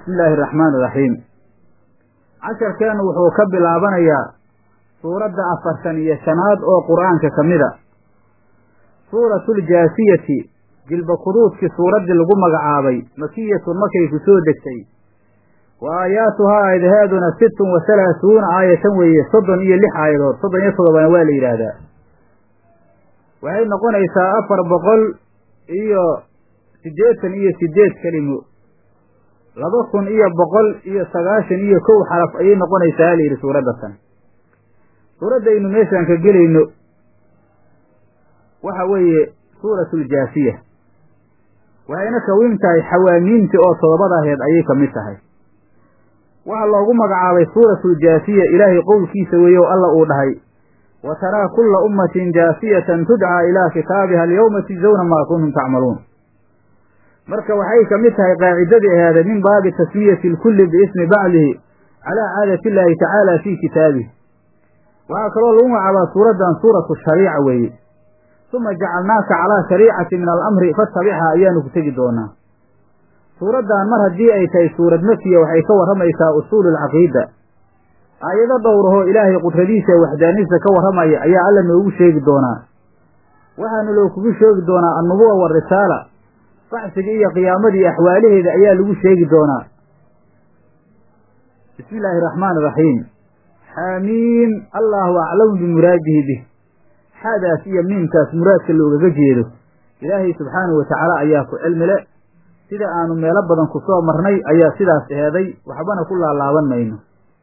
bismi illaahi araxmaan iraxiim casharkeennu wuxuu ka bilaabanayaa suuradda afartan iyo shanaad oo qur-aanka ka mida suuratuljaasiyati jilba kuduudkii suuraddii lagu magacaabay makiyatun markay ku soo degtay wa aayaatuhaa aayadaheeduna sittun wa halaasuuna aayatan weeye soddon iyo lix aayadood soddon iyo toddobana waa la yidhaahdaa waxay noqonaysaa afar boqol iyo siddeetan iyo siddeed kelimo laba kun iyo boqol iyo sagaashan iyo kow xaraf ayay noqonaysaa la yidhi suuradda tan suuraddaynu meeshaan ka gelayno waxa weeye suuratuljaasiya waxayna kawiin tahay xawaamiintii oo toddobada aheed ayay ka mid tahay waxaa loogu magacaabay suuratuljaasiya ilaahay qowlkiisa weeye oo alla uu dhahay wa taraa kulla ummatin jaasiyatan tudcaa ilaa kitaabiha alyawma tujzawna maa kuntum tacmaluun marka waxay ka mid tahay qaacidadii aheeda min baabi tasmiyati lkulli biismi bacdihi calaa caadati illaahi tacaala fii kitaabihi waxaa kaloo lagu magacaabaa suuraddan suuratu shariica weeye suma jacalnaaka calaa shariicati min alamri fatabichaa ayaanu ku tegi doonaa suuraddan mar haddii ay tahay suurad makiya waxay ka warramaysaa usuulu alcaqiida aayado dhowrahoo ilaahay qudradiisa ee waxdaaniisa ka warramaya ayaa alla noogu sheegi doonaa waxaana loo kugu sheegi doonaa annubuwa warisaala bacsigii iyo qiyaamadii axwaalaheeda ayaa lagu sheegi doonaa bismi illaahi araxmaan iraxiim xaamiim allahu aclamu bimuraadihi bih xaadaas iyo miimkaas muraadka loogaga jeedo ilaahay subxaanahu watacaala ayaa ku cilmile sida aanu meelo badan ku soo marnay ayaa sidaas eeday waxbana ku laalaaban mayno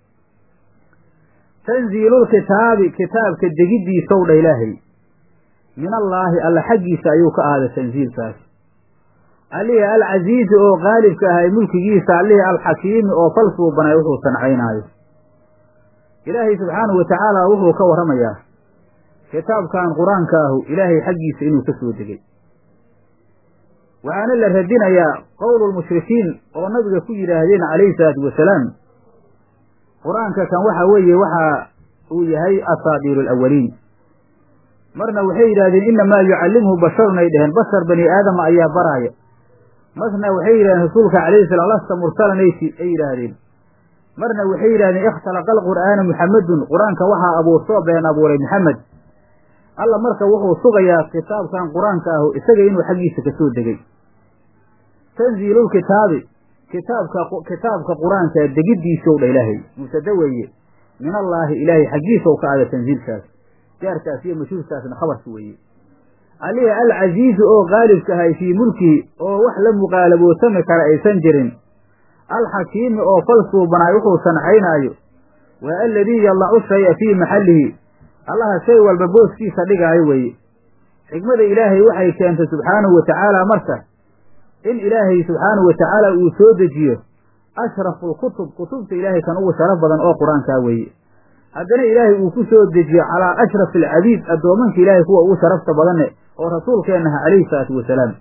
tanziilulkitaabi kitaabka degiddiisow dha ilaahay min allaahi alla xaggiisa ayuu ka ahaaday tanziilkaas allihii alcasiizi oo qaalibka ahay mulkigiisa allihii alxakiimi oo fal suubanay wuxuu sancaynaayo ilaahay subxaanahu watacaala wuxuu ka warramayaa kitaabkan qur-aanka ahu ilaahay xaggiisa inuu ka soo degay waxaana la radinayaa qowlulmushrikiin oo nabiga ku yidhaahdeen calayhi salaatu wasalaam qur-aanka kan waxa weeye waxa uu yahay asaadiiru alawaliin marna waxay yidhahdeen innamaa yucallimhu basharun ay dheheen bashar bani aadama ayaa baraaya marna waxay yidhahdeen rasuulka calayhi salam lasta mursalan ay yidhaahdeen marna waxay yidhahdeen ikhtalaqa alqur'aana muxamedun qur-aanka waxaa abuurtoo been abuuray maxamed alla marka wuxuu sugayaa kitaabkan qur-aanka ahu isaga inuu xaggiisa ka soo degay tanziilulkitaabi kitaabka kitaabka qur-aanka degiddiisow dha ilaahay mubtada weeye min allaahi ilaahay xaggiisaw ka ada tanziilkaas jaarkaas iyo mashuurkaasna khabarka weeye alihi alcasiizu oo qaalibka ahay fii mulkihi oo wax la muqaalabootami kara aysan jirin alxakiimi oo fal suubanaay wuxuu sancaynaayo waa aladii yadacu shaya fii maxallihi allaha shay walba booskiisa dhigaayo weeye xikmada ilaahay waxay keentay subxaanahu watacaala marka in ilaahay subxaanahu watacaala uu soo dejiyo ashrafu lkutub kutubta ilaahay kan ugu sharaf badan oo qur-aankaa weeye haddana ilaahay uu ku soo dejiyo calaa ashrafi alcabiid addoomanka ilaahay kuwa ugu sharafta badane oo rasuulkeennaha calayhi salaatu wasalaam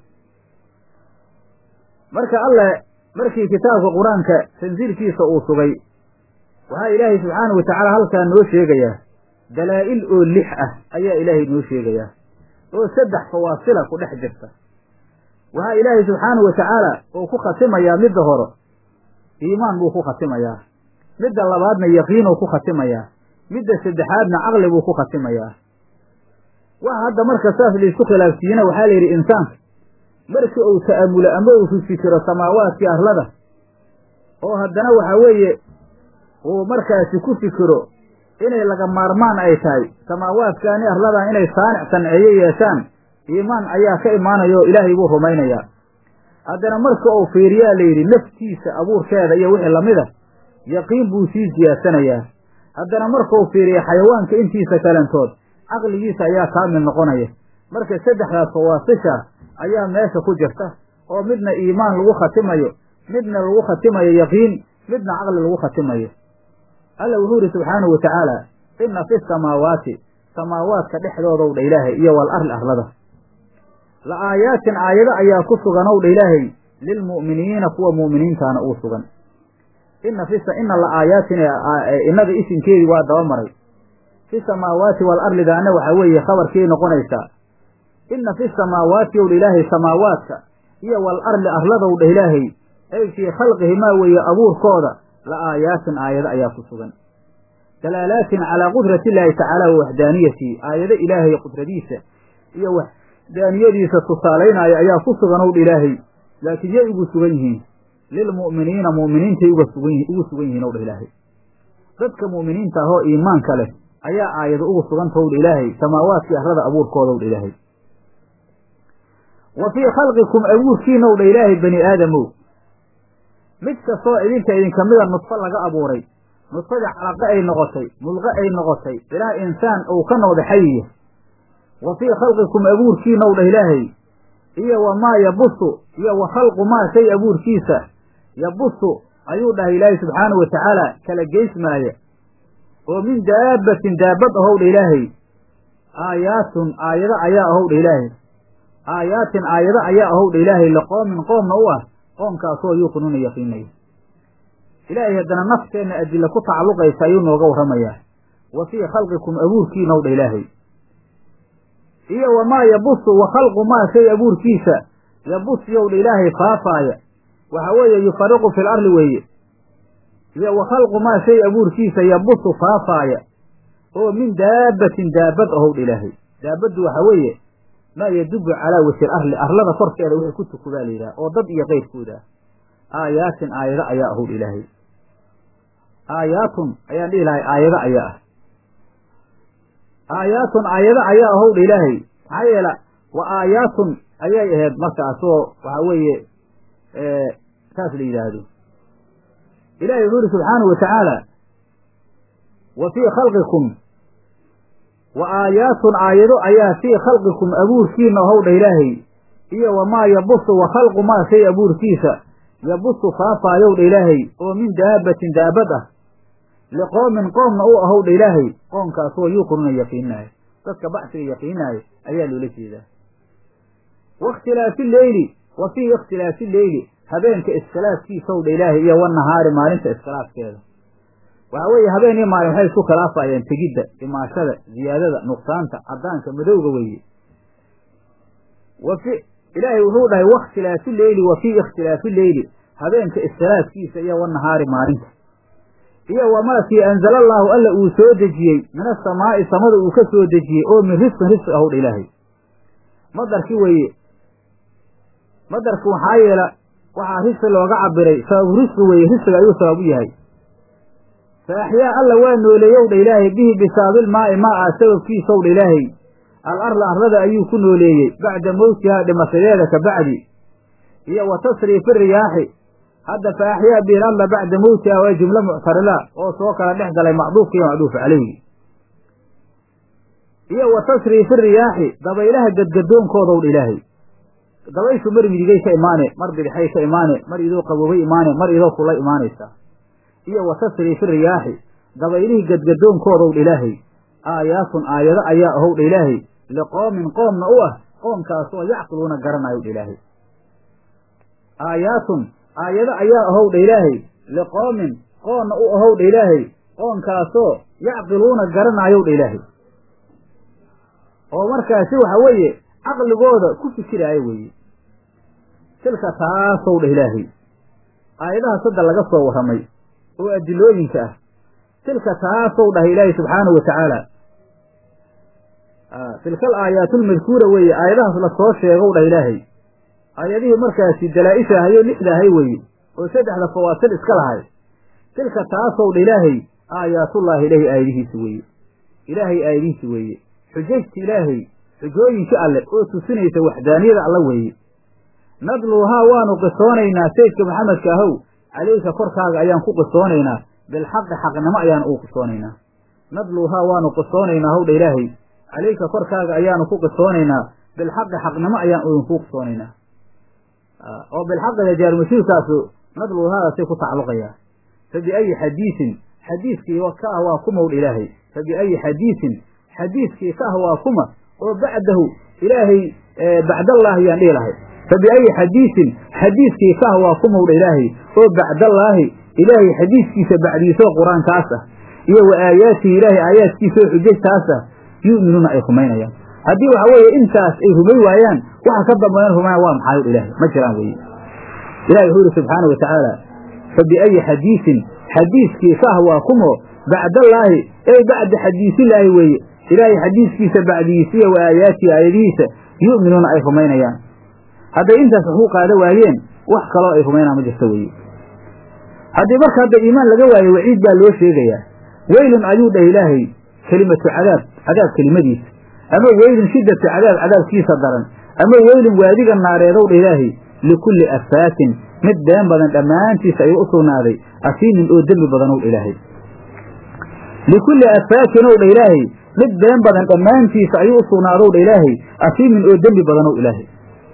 marka alle markii kitaabka qur-aanka tansiilkiisa uu sugay waxaa ilaahay subxaanahu watacaala halkaa noo sheegayaa dalaa'il oo lix ah ayaa ilaahay noo sheegayaa oo saddex fawaasila ku dhex jirta waxaa ilaahay subxaanahu watacaala uu ku khatimayaa midda hore iimaan buu ku khatimayaa midda labaadna yaqiinuu ku khatimayaa midda saddexaadna caqli buu ku khatimayaa waxa hadda marka saas laisku khilaafsiiyena waxaa la yidhi insaanka markii uu ta'amulo ama uu fifikiro samaawaadkii arlada oo haddana waxa weeye uu markaasi ku fikiro inay laga maarmaan ay tahay samaawaadkaani arladan inay saanic sanceeyo yeeshaan iimaan ayaa ka imaanaya oo ilaahay buu rumaynayaa haddana marka uu fiiriyaa la yidhi naftiisa abuurkeeda iyo wixii lamida yaqiin buu sii siyaadsanayaa haddana markuu fiiriya xayawaanka intiisa kalantood caqligiisa ayaa kaamil noqonaya marka saddexdaas fawaasisha ayaa meesha ku jirta oo midna iimaan lagu khatimayo midna lagu khatimayo yaqiin midna caqli lagu khatimayo alla wuxuu yidhi subxaanahu watacaala inna fi samaawaati samaawaadka dhexdoodow dha ilaahay iyo wal arli arlada la aayaatin aayado ayaa ku suganow dha ilaahay lilmu'miniina kuwa mu'miniintaana uu sugan ina fi ina la aayaatin innada isimkeedii waa daba maray fi samaawaati wal arlidaana waxaa weeye khabarkii noqonaysaa inna fi samaawaati ow dha ilaahay samaawaadka iyo wal arli arladow dha ilaahay ay fii khalqihimaa weeye abuurkooda la aayaatin aayado ayaa ku sugan dalaalaatin calaa qudrati illaahi tacaala wa waxdaaniyatihi aayado ilaahay qudradiisa iyo waxdaaniyadiisa tusaalaynaayo ayaa ku sugan owdha ilaahay laakiin yay ugu sugan yihiin lilmu'miniina mu'miniintay uga sugan ugu sugan yihiin owdha ilaahay dadka mu'miniinta ah oo iimaanka leh ayaa aayado ugu suganta owdha ilaahay samaawaadkii arrada abuurkooda owdha ilaahay wa fii khalqikum abuurkiina owdha ilaahay bani aadamow mid kastoo idinka idinka mida nudfo laga abuuray nudfadii calaqe ay noqotay mudqe ay noqotay ilaa insaan uu ka noqda xayiya wa fii khalqikum abuurkiina owdha ilaahay iyo wamaa yabusu iyo wa khalqu maa shay abuurkiisa yabusu ayuu dhahay ilaahay subxaanahu wa tacaala kala geysmaaya oo min daabbatin daabad ahowdha ilaahay aayaatun aayado ayaa ahowdha ilaahay aayaatin aayado ayaa ahowdha ilaahay liqoomin qoomna u ah qoomkaasoo yuuqinuuna yaqiinaya ilaahay haddana nafteenna adilla ku tacalluqaysa ayuu nooga warramayaa wa fii khalqikum abuurkiina owdha ilaahay iyo wamaa yabusu wa khalqu maa shay abuurkiisa yabus yowdha ilaahay faafaaya waxa weeye yufariqu fil arli weeye iyo wa khalqu maa shay abuurkiisa yabusu faafaaya oo min daabbatin daabad ahowdha ilaahay daabaddu waxa weeye maa yadubu calaa wajhi arli arlada korkeeda wixii ku tukubaa la yidhaha oo dad iyo qeyrkooda aayaatin aayado ayaa ahowdha ilaahay aayaatun ayaan dhihi lahay aayado ayaa ah aayaatun aayado ayaa ahowdha ilaahay maxaa yeela wa aayaatun ayay ahayd markaasoo waxa weeye saas la yidhaahdo ilahay wuxuu yidhi subxaanahu wa tacaala wa fii khalqikum wa aayaatun aayado ayaa fii khalqikum abuurkiina ahowdha ilaahay iyo wamaa yabusu wa khalqu maa shay abuurkiisa yabusu faafaayow dha ilaahay oo min daabbatin daabad ah liqoomin qoomna u ahowdha ilaahay qoomkaasoo yuuqinuna yaqiinaayo dadka bacsiga yaqiinaayo ayaa loola jeedaa wakhtilaafi leyli wa fii ikhtilaafi leyli habeenka iskhilaafkiisaw dha ilaahay iyo wanahaari maalinta iskhilaafkeeda waxa weeye habeen iyo maalin waxay isku khilaafayeen tegidda imaashada ziyaadada nuqsaanta caddaanka madowga weeye wafi ilaahay wuxuu dhahay wakhtilaafi leyli wa fii ikhtilaafi leyli habeenka iskhilaafkiisa iyo wanahaari maalinta iyo wamaa kii anzala allaahu alla uu soo dejiyey min asamaa'i samada uu ka soo dejiyey oo min risqin risqi ahowdha ilaahay madarki weeye madarki waxaa yeela waxaa risqi looga cabiray sababu risqi weeye risqiga ayuu sabab u yahay fa axyaa alla waa nooleeyow dha ilaahay bihi bisaabilmaa'i maa ah sababkiisow dha ilaahay al arla arlada ayuu ku nooleeyey bacda mowtihaa dhimashadeeda ka bacdi iyo wa tasriifi riyaaxi hadda fa axyaa bihi al arla bacda mowtiha waa jumlo muctarila oo soo kala dhex galay macduufka iyo macduuf caleyhi iyo wa tasriifi riyaaxi dabaylaha gadgadoonkoodow dha ilaahay dabayshu mar midigay ka imaane mar bidixay ka imaane mar idoo qaboobay imaane mar idoo kula imaanaysa iyo wa tasriifi riyaaxi dabaylihii gadgadoonkoodow dha ilaahay aayaatun aayado ayaa ahow dha ilaahay liqoomin qoomna u ah qoomkaasoo yacqiluuna garanayo dha ilaahay aayaatun aayado ayaa ahow dha ilaahay liqoomin qoonna u ahow dha ilaahay qoomkaasoo yacqiluuna garanaayow dha ilaahay oo markaasi waxa weeye caqligooda ku fikiraayo weeye tilka taasow dhah ilaahay aayadahaas hadda laga soo warramay oo adilooyinka ah tilka taasow dhahay ilaahay subxaanahu wa tacaala tilkal aayaatulmadkuura weeye aayadahaas lasoo sheegow dhah ilaahay aayadihii markaasi dalaa-isha ahayo lixda ahay weeye oo saddexda fawaasil iska lahay tilka taasow dha ilaahay aayaatullaahi ilaahay aayadihiisi weeye ilaahay aayadihiisi weeye xujajta ilaahay xujooyinka alle oo tusinaysa waxdaaniyada alla weeye nadluuhaa waanu qisoonaynaa saydka maxamedka ahow calayka korkaaga ayaan ku qisoonaynaa bilxaqi xaqnimo ayaan uu qisoonaynaa nadluuhaa waanu qisoonaynaa howdha ilaahay calayka korkaaga ayaanu ku qisoonaynaa bilxaqi xaqnimo ayaan idinku qisoonaynaa oo bilxaqiga jaarmashiirkaasu nadluuhaadaasay ku tacalluqayaa fa biayi xadiisin xadiiskii ka ah waa kumowdha ilaahay fa biayi xadiisin xadiiskii ka ah waa kuma oo bacdahu ilaahay bacdallaahi yaan dhihi lahay fa biayi xadiisin xadiiskii ka ah waa kumowdha ilaahay oo bacdallaahi ilaahay xadiiskiisa bacdiisoo qur-aankaas ah iyo wa aayaatihi ilaahay aayaadkiisa oo xujajtaas ah yu'minuuna ay rumaynayaan haddii waxa weeye intaas ay rumay waayaan waxa ka dambeeyan rumayan waa maxaayod ilaahay ma jiraan weye ilahi wuxuu yidhi subxaana wa tacaala fa biayi xadiisin xadiiskii kah waa kumo bacdallaahi ey bacda xadiisillaahi weeye ilaahay xadiiskiisa bacdigiisiya wa aayaatihi aayadihiisa yu'minuuna ay rumaynayaan hadday intaas wax ku qaada waayeen wax kaloo ay rumaynaan ma jirto weeye haddii marka hadda iimaan laga waayo waciid baa loo sheegayaa weylun ayuu dhah ilaahay kelimatu cadaab cadaab kelimadiisa ama weylun shiddatu cadaab cadaabkiisa daran ama weylun waadiga naareedow dha ilaahay likulli afaatin mid been badan dhammaantiisa ayuu u sugnaaday asiimin oo dembi badanow dha ilaahay likulli afaatin ow dha ilaahay mid been badan dhammaantiisa ayuu u sugnaadow dha ilaahay asiimin oo dembi badanow ilaahay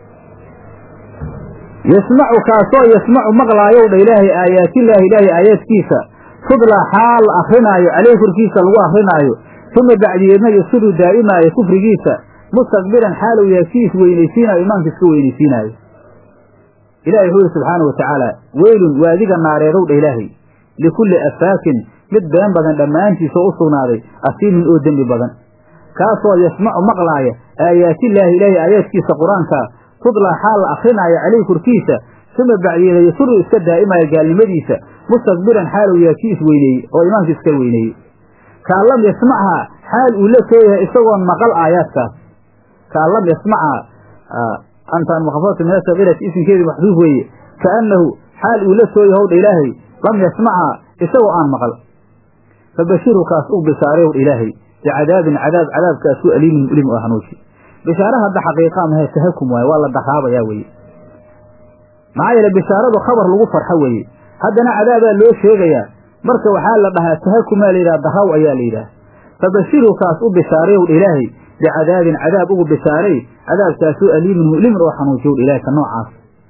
yasmacu kaasoo yasmacu maqlaayow dha ilaahay aayaatillaahi ilaahay aayaadkiisa tudla xaal la akrinaayo caleyh korkiisa lagu akrinaayo uma bacdiyeedna yasudu daa'imaayo kufrigiisa mustakbiran xaal uu yahay kii isweynaysiinayo imaanka iska weynaysiinaayo ilahi wuxuu yihi subxaana wa tacaala weylun waadiga naareedow dha ilaahay likulli afaakin mid been badan dhammaantiisa u sugnaaday asiimin oo dembi badan kaasoo yasmacu maqlaaya aayaatillaahi ilaahay aayaadkiisa qur-aanka tudlaa xaal la akrinaayo caleyh korkiisa uma bacdiyeeda yasuru iska daa'imaayo gaalnimadiisa mustakbiran xaal uu yahay kii isweyneeyey oo imaanka iska weyneeyey kaan lam yasmachaa xaal uu la soo yahay isagoon maqal aayaadkaas kaan lam yasmachaa antaan mukhafafatu min asakirati isimkeedii maxduuf weeye kaannahu xaal uu la soo yahowdha ilaahay lam yasmachaa isagoo aan maqal fabashiru kaas u bishaareywdha ilaahay bicadaabin cadaab cadaabkaasu aliimin mulim oo hanuuji bishaare hadda xaqiiqaa mahe tahakum waaye waa la daraabayaa weeye maxaa yeele bishaaradu khabar lagu farxo weeye haddana cadaabaa loo sheegayaa marka waxaa la dhahaa tahakumaa layidhaha daraw ayaa la yidhaha fabashiru kaas u bishaareywdha ilaahay bicadaabin cadaab ugu bishaaray cadaabkaasoo aliimin mu'limin oo xanuujiyowdha ilahay ka noocaas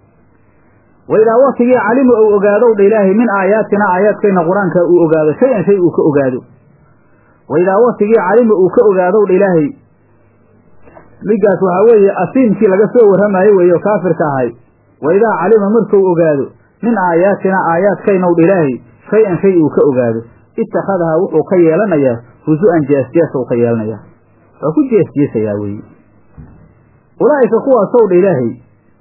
waidaa waktigii calima uu ogaadowdha ilaahay min aayaatina aayaadkayna qur-aanka uu ogaado shay-an shay uu ka ogaado waidaa waktigii calima uu ka ogaadowdha ilaahay migaas waxaa weeye asiimkii laga soo warramaayo weeye oo kaafirka ahay waidaa calima markuu ogaado min aayaatina aayaadkaynowdha ilaahay shay-an shay uu ka ogaado ittakhadahaa wuxuu ka yeelanayaa husu-an jeesjeesa uu ka yeelanayaa waa ku jeesjeesayaa weeye ulaa'ika kuwaasow dha ilaahay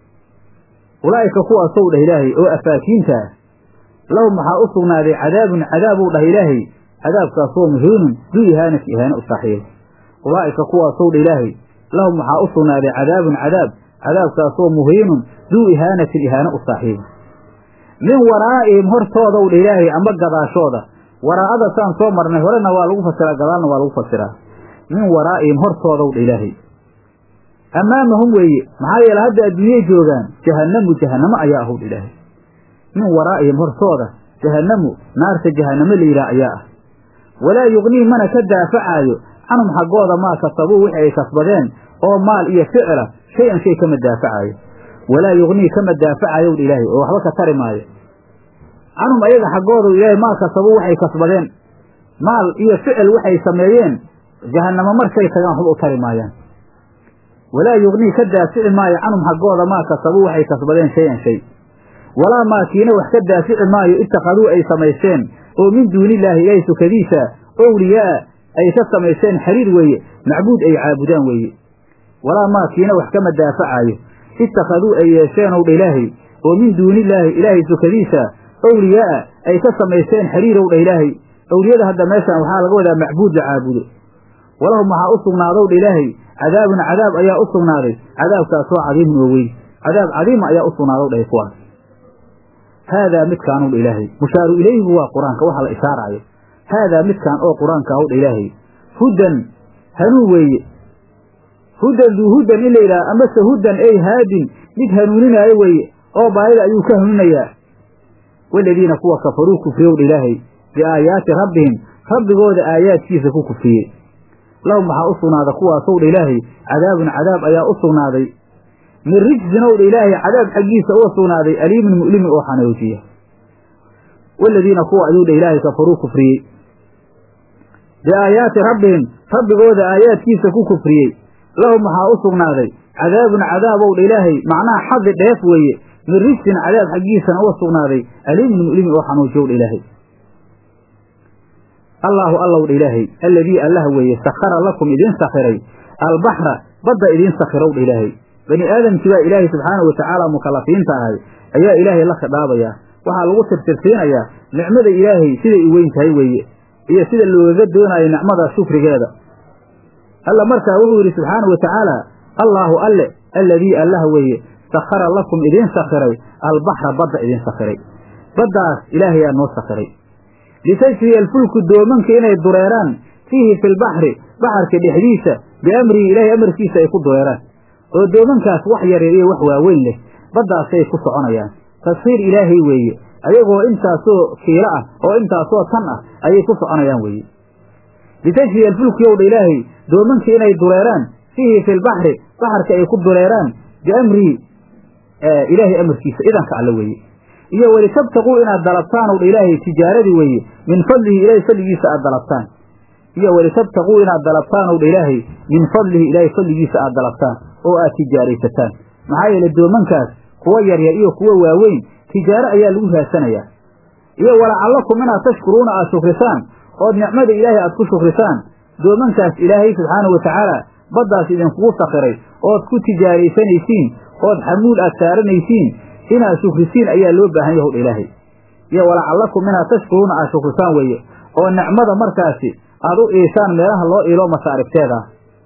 ulaa'ika kuwaasow dhah ilaahay oo afaakiinta ah lahum waxaa u sugnaaday cadaabun cadaabuu dhah ilaahay cadaabkaasoo muhiinun duu ihaanat ihaane u saaxiibo ulaa'ika kuwaasow dha ilaahay lahum waxaa u sugnaaday cadaabun cadaab cadaabkaasoo muhiinun duu ihaanatin ihaane u saaxiibo min waraa'ihim hortoodaw dha ilaahay amba gadaashooda waraa'ada saan soo marnay horena waa lagu fasiraa gadaalna waa lagu fasiraa min waraa'ihim hortoodaw dha ilaahay ammaamahum weeye maxaa yeele hadda adduunyay joogaan jahannamu jahannamo ayaa ahowdha ilaahay min waraa'ihim hortooda jahannamu naarta jahannamo layidhaah ayaa ah walaa yugnii mana ka daafacaayo canhum xaggooda maa kasabuu wixii ay kasbadeen oo maal iyo ficila shay-an shay kama daafacaayo walaa yugnii kama daafacayowdha ilaahay oo waxba ka tari maayo canhum ayaga xaggoodu ilaahay maa kasabuu waxay kasbadeen maal iyo ficil waxay sameeyeen jahannamo markay tagaan waxba u tari maayaan walaa yugnii ka daafici maayo canhum xaggooda maa kasabuu waxay kasbadeen shay-an shay walaa maakiina wax ka daafici maayo ittakhaduu ay samaysteen oo min duunillaahi ilaahay sukadiisa owliyaa ay ka samaysteen xiriir weeye macbuud ay caabudaan weeye walaa maakiina wax kama daafacaayo ittakhaduu ay yeesheen owdha ilaahay oo min duunillaahi ilaahay sukadiisa owliyaa ay ka samaysteen xiriirowdha ilaahay owliyada hadda meeshaan waxaa laga wadaa macbuud la caabudo walahum waxaa u sugnaadowdha ilaahay cadaabun cadaab ayaa u sugnaaday cadaabkaasoo cadiimun oo weyn cadaab cadiima ayaa u sugnaadow dhahay kuwaas haadaa midkaanowdha ilaahay mushaaru ilayhigu waa qur-aanka waxa la ishaaraayo haadaa midkaan oo qur-aanka ahowdha ilaahay hudan hanuun weeye hudan duu hudan in la yidhaha amase hudan ey haadin mid hanuuninaayo weeye oo baayida ayuu ka hanuunayaa waladiina kuwa kafaruu kufriyowdha ilaahay biaayaati rabbihim rabbigooda aayaadkiisa ku kufriyey lahum waxaa u sugnaada kuwaasowdha ilaahay cadaabun cadaab ayaa u sugnaaday min rijsinowdha ilaahay cadaab xaggiisa uga sugnaaday aliimin mu'limin oo xanoojiya waladiina kuwa ayuu dha ilaahay kafaruu kufriyey biaayaati rabbihim rabbigooda aayaadkiisa ku kufriyey lahum waxaa u sugnaaday cadaabun cadaabow dha ilaahay macnaha xadi dheef weeye min rijsin cadaab xaggiisana uga sugnaaday aliimin mu'limin oo xanuujiyow dha ilaahay allaahu allow dha ilaahay alladii allah weeye sakhara lakum idiin sakhiray albaxra badda idiin sakhirow dha ilaahay bani aadamkii baa ilaahay subxaana wa tacaala mukalafiinta ahay ayaa ilaahay la khidhaabayaa waxaa lagu tirtirsiinayaa nicmada ilaahay siday u weyn tahay weeye iyo sida loogaga doonayo nicmada shukrigeeda alla markaa wuxuu yidhi subxaanau wa tacaala allaahu alle alladii allah weeye sakhara lakum idiin sakhiray albaxra badda idiin sakhiray baddaas ilaahayaa noo sakhiray litajriya alfulku doomanka inay dureeraan fiihi fi lbaxri baxarka dhexdiisa biamrihi ilaahay amarkiisa ay ku dureeraan oo doomankaas wax yaryar iyo wax waaweyn leh baddaasay ku soconayaan tashiir ilaahay weeye ayagoo intaasoo kiilo ah oo intaasoo tan ah ayay ku soconayaan weeye litajriya alfulku yowdha ilaahay doomanka inay dureeraan fiihi fi lbaxri baxarka ay ku dureeraan biamrihi ilaahay amarkiisa idanka alle weeye iyo welitabtaquu inaad dalabtaan owdha ilaahay tijaaradii weeye min fadlihi ilaahay fadligiisa aad dalabtaan iyo welitabtaquu inaad dalabtaan owdha ilaahay min fadlihi ilaahay fadligiisa aad dalabtaan oo aad tijaaraysataan maxaa yeele doomankaas kuwa yaryar iyo kuwa waaweyn tijaaro ayaa lagu raadsanayaa iyo walacallakum inaad tashkuruuna aad shukrisaan ood nicmada ilaahay aad ku shukrisaan doomankaas ilaahay subxaanau wa tacaala baddaas idinkugu sakhiray ood ku tijaaraysanaysiin ood xamuul aad saaranaysiin inaad shukrisiin ayaa loo baahan yahy howdha ilaahay iyo walacallakum inaad tashkuruuna aad shukrisaan weeye oo nicmada markaasi aad u iisaan meelaha loo iilo masaarigteeda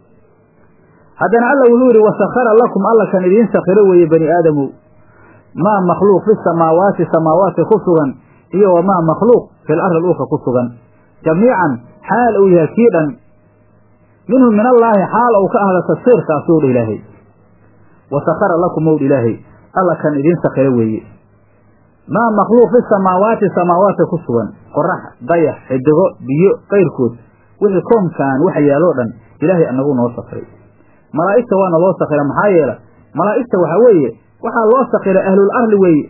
haddana alla wuxuu yidhi wasakhara lakum alla kan idiin sakhiro weeye bani aadamow maa makhluuq fi samaawaati samaawaadka ku sugan iyo wamaa makhluuq fil ardi dhulka ku sugan jamiican xaal uu yahay kii dhan minhu min allaahi xaal uu ka ahda tafsiirkaasuu dha ilaahay wasakhara lakum owdha ilaahay alla kan idiin sakhiro weeye maa makhluuq fi samaawaati samaawaadka ku sugan qorax dayax xidigo biyo kayrkood wixii koonkaan waxa yaaloo dhan ilaahay anagu noo sakhiray malaa'igta waana loo sakhira maxaa yeela malaa'igta waxaa weeye waxaa loo sakhiray ahlul arli weeye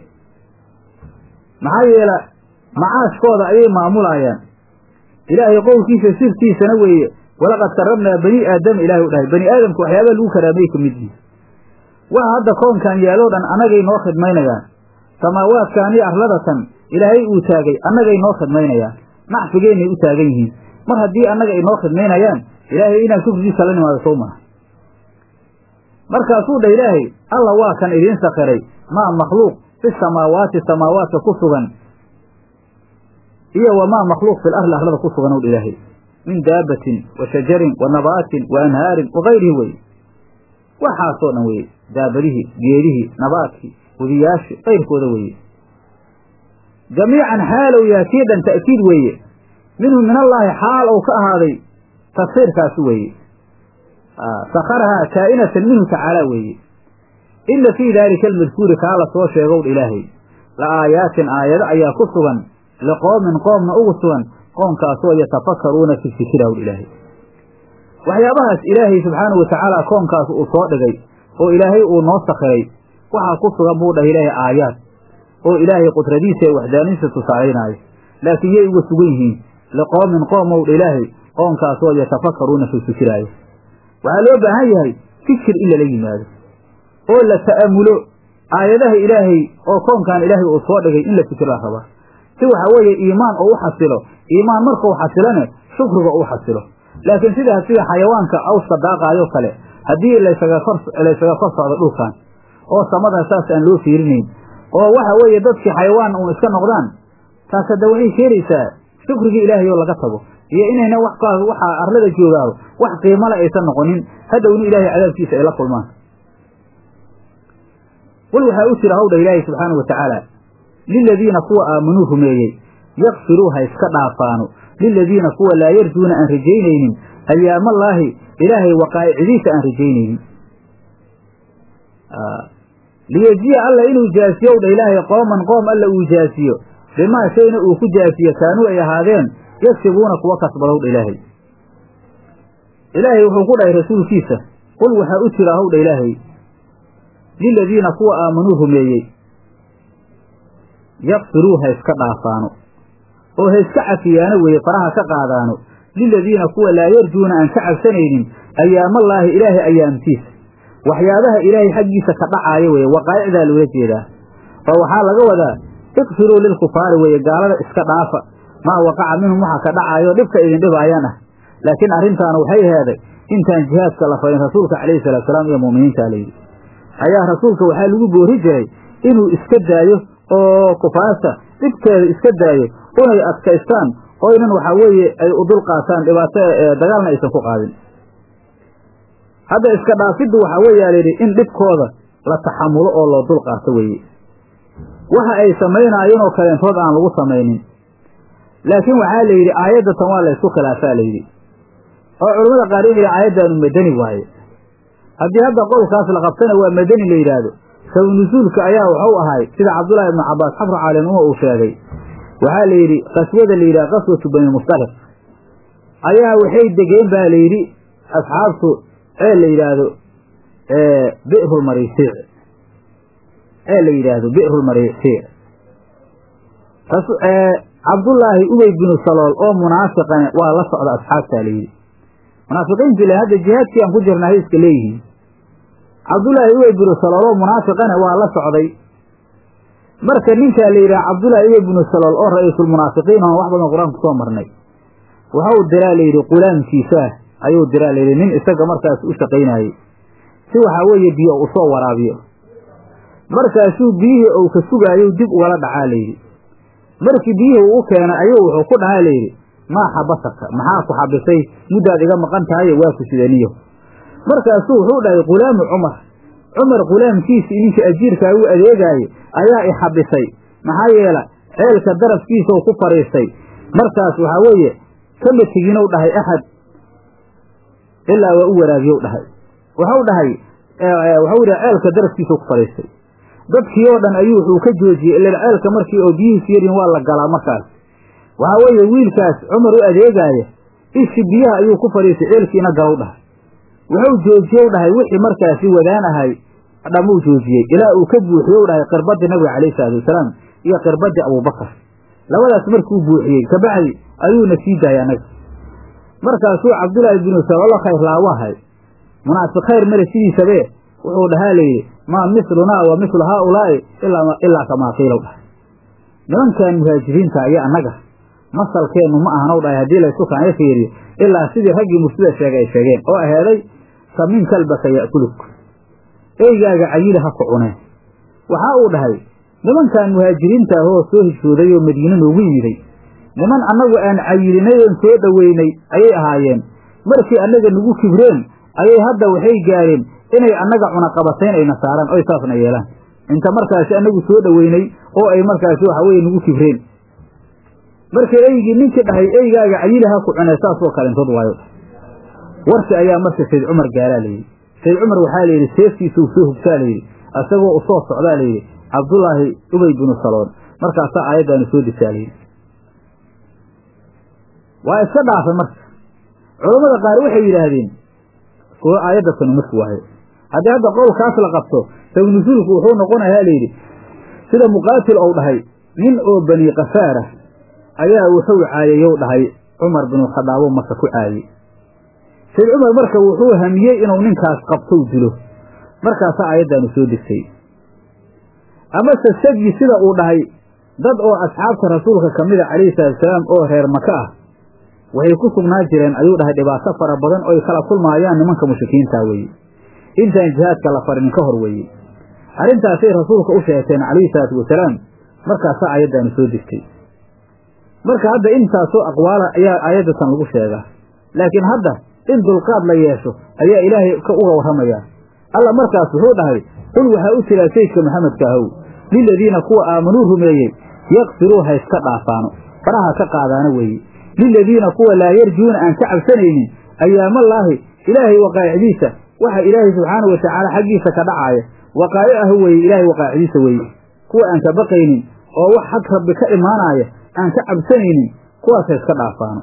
maxaa yeela macaashkooda ayay maamulayaan ilaahay qowlkiisa sirtiisana weeye walaqad karramnaa bani aadama ilahay u dhahay bani aadamka waxyaabaa lagu karaamay ka mid yihin waxa hadda koonkan yaaloo dhan annagay noo khidmaynayaan samaawaadkan iyo arladatan ilaahay uu taagay annagay noo khidmaynayaan nacfigeennay u taagan yihiin mar haddii annaga ay noo khidmaynayaan ilaahay inaan shukrigiisa la nimaado sow maha markaasuu dhah ilaahay alla waa kan idiin sakhiray maa makhluuq fi samaawaati samaawaadka ku sugan iyo wamaa makhluuq fil arli arlada ku sugan owdha ilaahay min daabatin wa shajarin wa nabaatin wa anhaarin wa kayrihi weye waxaasoo dhan weye daabadihii geedihii nabaadkii webiyaashi kayrkooda weeye jamiican xaalow yahay kii dhan ta'kiid weeye minhu min allaahi xaal ou ka ahaaday tafsiirkaasi weeye sakharahaa kaa'inatan minhu tacaala weeye ina fii daalika almadkuuri kaa la soo sheegowdha ilaahay la aayaatin aayado ayaa ku sugan liqoomin qoomna ugu sugan qoomkaasoo yatafakaruuna fi fikirahwdha ilaahay waxyaabahaas ilaahay subxaanahu watacaala koonkaas uu soo dhigay oo ilaahay uu noo sakhiray waxaa ku sugan buu dhahay ilaahay aayaad oo ilaahay qudradiisa ee waxdaanidiisa tusaalaynaayo laakiin yay uga sugan yihiin liqoomin qoom owdha ilaahay qoomkaasoo yatafakaruuna fi fikiraayo waxaa loo baahan yahay fikir in lala yimaado oo la ta'amulo aayadaha ilaahay oo koonkan ilaahay uu soo dhigay in la fikir la rabaa si waxa weeye iimaan oo u xasilo iimaan markuu xasilone shukriga uu xasilo laakiin sida sida xayawaanka awska daaqaayo kale haddii laysaga kor laysaga kor socdo dhulkan oo samadan saas aan loo fiirinayn oo waxa weeye dadkii xayawaan uun iska noqdaan taas hadda waxay keenaysaa shukrigii ilaahay oo laga tago iyo inayna wax waxaa arlada joogaado wax qiimale aysan noqonin hadhowna ilaahay cadaabkiisa ay la kulmaan wal waxaa u jira hawdha ilaahay subxaana wa tacaala liladiina kuwa aamanuu rumeeyey yakfiruu ha iska dhaafaano liladiina kuwa laa yarjuuna aan rajaynaynin ayaamallaahi ilaahay waqaa'icdiisa aan rajaynaynin liyejiya alla inuu jaasiyo dha ilaahay qooman qoom alla uu jaasiyo bimaa shayna uu ku jaasiyo kaanuu ay ahaadeen yagsibuuna kuwa kasbadowdha ilaahay ilaahay wuxuu ku dhahay rasuulkiisa qul waxaa u jira howdha ilaahay liladiina kuwa aamanuu rumeeyey yakfiruu ha iska dhaafaano oo ha iska cafiyaano weeye faraha ka qaadaano liladiina kuwa laa yarjuuna aan ka cabsanaynin ayaamallaahi ilaahay ayaamtiisa waxyaabaha ilaahay xaggiisa ka dhacaayo weeye waqaa'icdaa loola jeedaa oo waxaa laga wadaa ikfiruu lilkufaari weeye gaalada iska dhaafa maa waqaca minhum waxa ka dhacaayo dhibka idin dhibaayaan ah laakiin arrintaana waxay heeday intaan jihaadka la farin rasuulka calayhi salaatusalaam iyo mu'miniinta layidhi ayaa rasuulka waxaa lagu boori jiray inuu iska daayo oo kufaarta dhibkeeda iska daayo unay adkaystaan oo inan waxaa weeye ay u dul qaataan dhibaato dagaalna aysan ku qaadin hadda iska dhaafiddu waxaa weeyaa layidhi in dhibkooda la taxamulo oo loo dul qaato weeye waxa ay samaynaayeen oo kaleentood aan lagu samaynin laakiin waxaa la yidhi aayaddatan waa laysku khilaafaa layidhi oo culammada qaar in aayaddaanu madani waaye haddii hadda qowlkaas la qabtana waa madani la yidhaahdo sabu nusuulka ayaa waxu ahay sida cabdullaahi ibnu cabbaas xafru caalinuma uu sheegay waxaa la yidhi qaswada la yidhaha qaswatu bani mustaliq ayaa waxay degeen baa la yidhi asxaabtu ee la yidhaahdo bi'rulmarisiic ee la yidhaahdo bi'rulmarisiic cabdullaahi ubey binu salool oo munaafiqane waa la socda asxaabtaa layidhi munaafiqiinti le hadda jihaadkii aan ku jirnahay iska leeyihiin cabdullaahi ubey binu salool oo munaafiqane waa la socday marka ninkaa la yidhaha cabdullaahi ubey binu salool oo ra-iisulmunaafiqiin oon wax badan qur-aanku soo marnay waxau diraa layidhi qulaamkiisaah ayuu diraa layidhi nin isaga markaas u shaqaynayey si waxaa weeye biyo u soo waraabiyo markaasuu biyihii uu ka sugaayo dib ugala dhacaa layidhi markii biyihii uu u keenay ayuu wuxuu ku dhahaa layidhi maa xabasaka maxaa ku xabisay muddaad iga maqan tahayo waa ku sidaniyo markaasuu wuxuu dhahay qulaamu cumar cumar qulaamkiisii ninkii ajiirkaa u adeegaaye ayaa i xabisay maxaa yeela ceelka darafkiisau ku fadhiistay markaas waxaa weeye kama teginow dhahay axad ilaa waa u waraabiyow dhahay waxau dhahay waxau yidhi ceelka darafkiisau ku fadhiistay dadkii oo dhan ayuu wuxuu ka joojiyey ilan ceelka markii oo biyihiisu yarin waa la galaa markaas waxaa weeye wiilkaas cumar u adeegaaya ishi biyaha ayuu ku fadhiistay ceelkiina galow dhahay wuxuu joojiyow dhahay wixii markaasi wadaan ahay dhammuu joojiyey ilaa uu ka buuxiyow dhahay qirbadii nabiga calayhi salaatu wasalaam iyo qirbadii abuubakar labadaas markuu buuxiyey kabacdi ayuuna sii daayay annaga markaasuu cabdullaahi binu saloolo khayr laawahay munaafiq khayr male sidiisabee wuxuu dhahaa layidhi maa mislunaa wa mislu haaulaa'i ilaa kamaa qiilow dhahay nimankan muhaajiriinta iyo annaga masalkeennu ma ahanow dhahay haddii laysu kaanya fiiriyo ilaa sidii raggii mursida sheegay ay sheegeen oo aheeday samin kalbaka ya'kuluk eygaaga cayili ha ku cuneen waxaa uu dhahay nimankan muhaajiriinta ahoo soo hijrooday oo madiine noogu yimiday niman annagu aan cayilinay oon soo dhoweynay ayay ahaayeen markii annaga nagu kibreen ayay hadda waxay gaareen inay annaga cunaqabatayn ayna saaraan oy saasna yeelaan inta markaasi annagu soo dhoweynay oo ay markaasi waxa weye nagu kibreen marka eygii ninkii dhahay eygaaga cayili ha ku cunee saasoo kalentood waayo warki ayaa marka sayd cumar gaaraa layidhi sayd cumar waxaa layidhi seeftiisuu soo hugsaa layidhi isagoo usoo socdaa layidhi cabdullaahi ubey binu saloon markaasaa aayaddaanu soo desaa layidhi waa iska dhaafay marka culammada qaar waxay yidhaahdeen kuwo aayadda tanu marki waaye haddii hadda qowlkaas la qabto sabnusuulku wuxuu noqonayaa layidhi sida muqaatil ou dhahay nin oo bani kafaara ayaa wuxuu caayeyow dhahay cumar binu khadaabo maka ku caayey sayd cumar marka wuxuu hamiyey inuu ninkaas qabtou dilo markaasaa aayaddaanu soo degtay amase sadyi sida uu dhahay dad oo asxaabta rasuulka ka mida calayhi salaatusalaam oo reer maka ah waxay ku sugnaa jireen ayuu dhahay dhibaato fara badan oy kala kulmaayaan nimanka mushrikiintaa weeye intaan jihaadka la farinin ka hor weeye arrintaasay rasuulka u sheegteen calayhi salaatu wasalaam markaasaa aayaddaanu soo degtay marka hadda intaasoo aqwaala ayaa aayaddatan lagu sheegaa laakiin hadda in dulqaad la yeesho ayaa ilaahay uga warramayaa alla markaas wuxuu dhahay qul waxaa u jiraa sayidka maxamedka ahow liladiina kuwa aamanuu rumeeyey yaqfiruu ha iska dhaafaano faraha ka qaadaana weeye liladiina kuwa laa yarjuuna aan ka cabsanaynin ayaamallaahi ilaahay waqaa'icdiisa waxa ilaahay subxaana wa tacaala xaggiisa ka dhacaaya waqaa'ic ah weeye ilaahay waqaa'icdiisa weeye kuwa aan ka baqaynin oo wax xag rabbi ka imaanaaya aan ka cabsanaynin kuwaas ha iska dhaafaano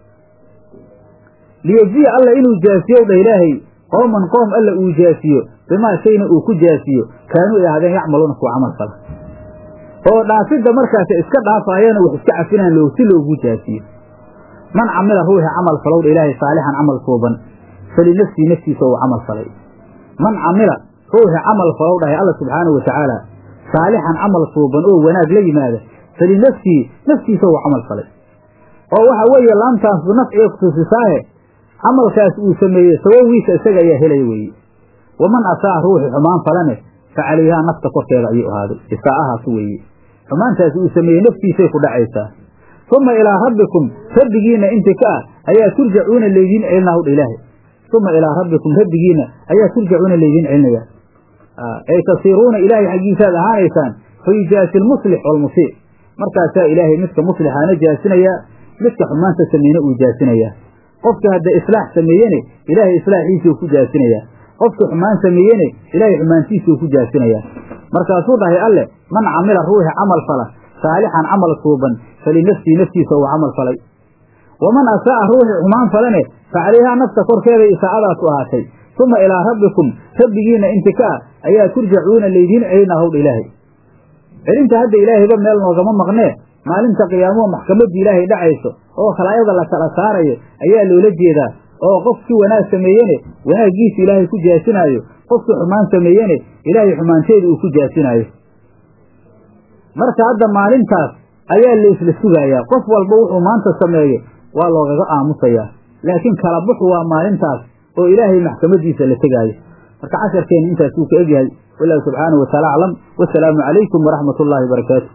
liyejiya alla inuu jaasiyow dha ilaahay qooman qoom alla uu jaasiyo bimaa shayna uu ku jaasiyo kaanuu ay ahaadeen yacmaluuna kuwa camal fala oo dhaafidda markaas iska dhaafaayana wax iska cafinaan loo si loogu jaasiyo man camila ruuxi camal falow dha ilaahay saalixan camal suuban falinafsii naftiisa uu camal falay man camila ruuxi camal falow dhahay alla subxaanahu wa tacaala saalixan camal suuban oo wanaag la yimaada falinafsihi naftiisa uu camal falay oo waxa weeye laamtaasbu nafciga kutusisaahe camalkaas uu sameeyey sabawiisa isaga ayaa helaya weeye waman asaa ruuxi xumaan falane fa calayhaa nafta korkeeda ayuu ahaaday isaa'ahaas weeye xumaantaasi uu sameeyey naftiisay ku dhacaysaa uma ilaa rabbikum rabbigiinna inti ka ah ayaa turjacuuna laydiin celinaa hudha ilaahay uma ilaa rabbikum rabbigiinna ayaa turjacuuna laydiin celinaya ay tasiiruuna ilaahay xaggiisaad ahaanaysaan fa yujaasi lmuslix waalmusii markaasaa ilaahay midka muslixaana jaasinayaa midka xumaanta sameeyna uu jaasinayaa qofka hadda islaax sameeyene ilaahay islaaxiisuu ku jaasinayaa qofka xumaan sameeyene ilaahay xumaantiisuu ku jaasinayaa markaasuu dhahay alleh man camila ruuxi camal fala saalixan camal suuban falinafsii naftiisa uu camal falay waman asaa'a ruuxi xumaan falane fa calayhaa nafta korkeeday isaa'adaas u ahaatay uma ilaa rabbikum rabbigiinna inti ka ah ayaa turjacuuna laydiin celinaa howdha ilaahay celinta hadda ilaahayba meel noogama maqnee maalinta qiyaamuhu maxkamaddii ilaahay dhacayso oo khalaayada la kala saarayo ayaa loola jeedaa oo qofkii wanaag sameeyene wanaaggiisa ilaahay ku jaasinaayo qofkii xumaan sameeyene ilaahay xumaanteeda uu ku jaasinaayo marka hadda maalintaas ayaa la isla sugayaa qof walba wuxuu maanta sameeyo waa loogaga aamusayaa laakiin kala buxu waa maalintaas oo ilaahay maxkamadiisa la tegaayo marka casharkeena intaas wuu ka egyahay wallahu subxaanahu wataala aclam wasalaamu calaykum waraxmat ullaahi wabarakaatu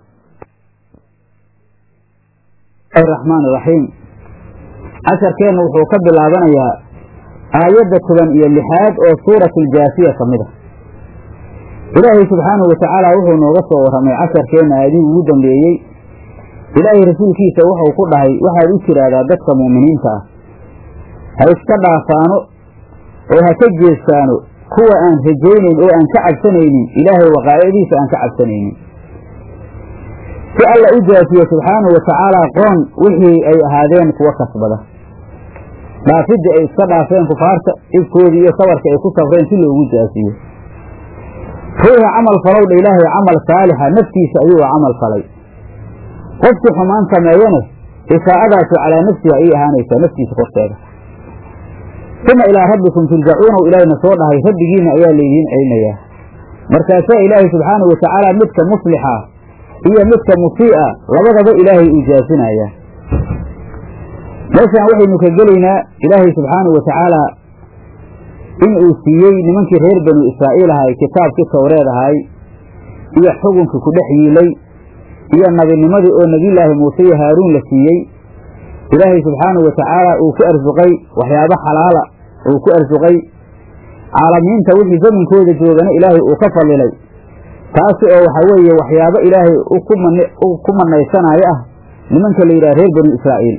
raxmaan raxiim casharkeenna wuxuu ka bilaabanayaa aayadda toban iyo lixaad oo suurat aljaasiya ka mid a ilaahay subxaanahu watacaala wuxuu nooga soo warramay casharkeenna aadihii ugu dambeeyey ilaahay rasuulkiisa wuxuu ku dhahay waxaad u tiraahdaa dadka mu'miniinta ah ha iska dhaafaano oo ha ka jeestaano kuwa aan rajaynayn oo aan ka cabsanaynin ilaahay waqaa'icdiisa aan ka cabsanaynin si alla u jaafiye subxaanahu watacaala qoon wixii ay ahaadeen kuwa kasbada dhaafidda ay iska dhaafeen kufaarta ibkoodii iyo sabarka ay ku safreen si loogu jaafiyo ruuxa camal falowdha ilaahay camal saalixa naftiisa ayuu camal falay qofkii xumaan sameeyane isaa'adaasu calaa nafsihi ayay ahaanaysaa naftiisa korteeda uma ilaa rabbikum turjacuuna u ilaahayna soo dhahay rabbigiina ayaa laydiin celinayaa markaasaa ilaahay subxaanahu watacaala midka muslixa iyo midka musii'a labadaba ilaahay uu jaasinayaa meeshaan waxaynu ka gelaynaa ilaahay subxaanahu watacaala in uu siiyey nimankii reer banu israa'iil ahay kitaabkii towreed ahay iyo xukunkii ku dhex yiilay iyo nabinimadii oo nebiyullaahi muuse iyo haaruun la siiyey ilaahay subxaanahu watacaala uu ku arsuqay waxyaabo xalaala uu ku arsuqay caalamiinta wixii zaminkooda joogana ilaahay uu ka fadilay taasi oo waxaa weeye waxyaabo ilaahay ku manaysanaayo ah nimanka la yidhaha reer banu israa'iil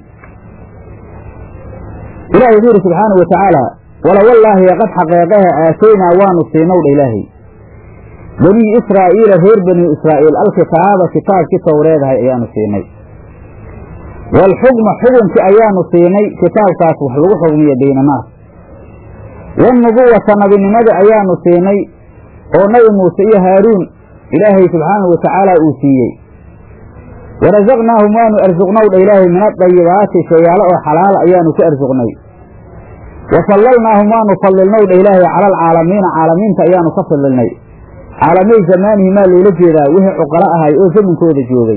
ilahay wuxuu yidhi subxaanahu watacaala walawallaahi qad xaqeeqaha aataynaa waanu siinowdha ilaahay banii israa'iila reer bani israa'iil alkitaaba kitaabkii towreedahay ayaanu siinay waalxukma xukunkii ayaanu siinay kitaabkaas wax lagu xugmiyo baynanaas wannubuwata nabinimada ayaanu siinay oo nabi muuse iyo haaruun ilaahay subxaanahu watacaala uu siiyey warasaqnaahum waanu arsuqnowdha ilaahay min adayibaati shayaalo oo xalaala ayaanu ku arsuqnay wa fallalnaahum waanu fadilnowdha ilaahay cala alcaalamiina caalamiinta ayaanu ka fadilnay caalamay zamaanihi maa loola jeedaa wixii cuqalo ahay oo zaminkooda joogay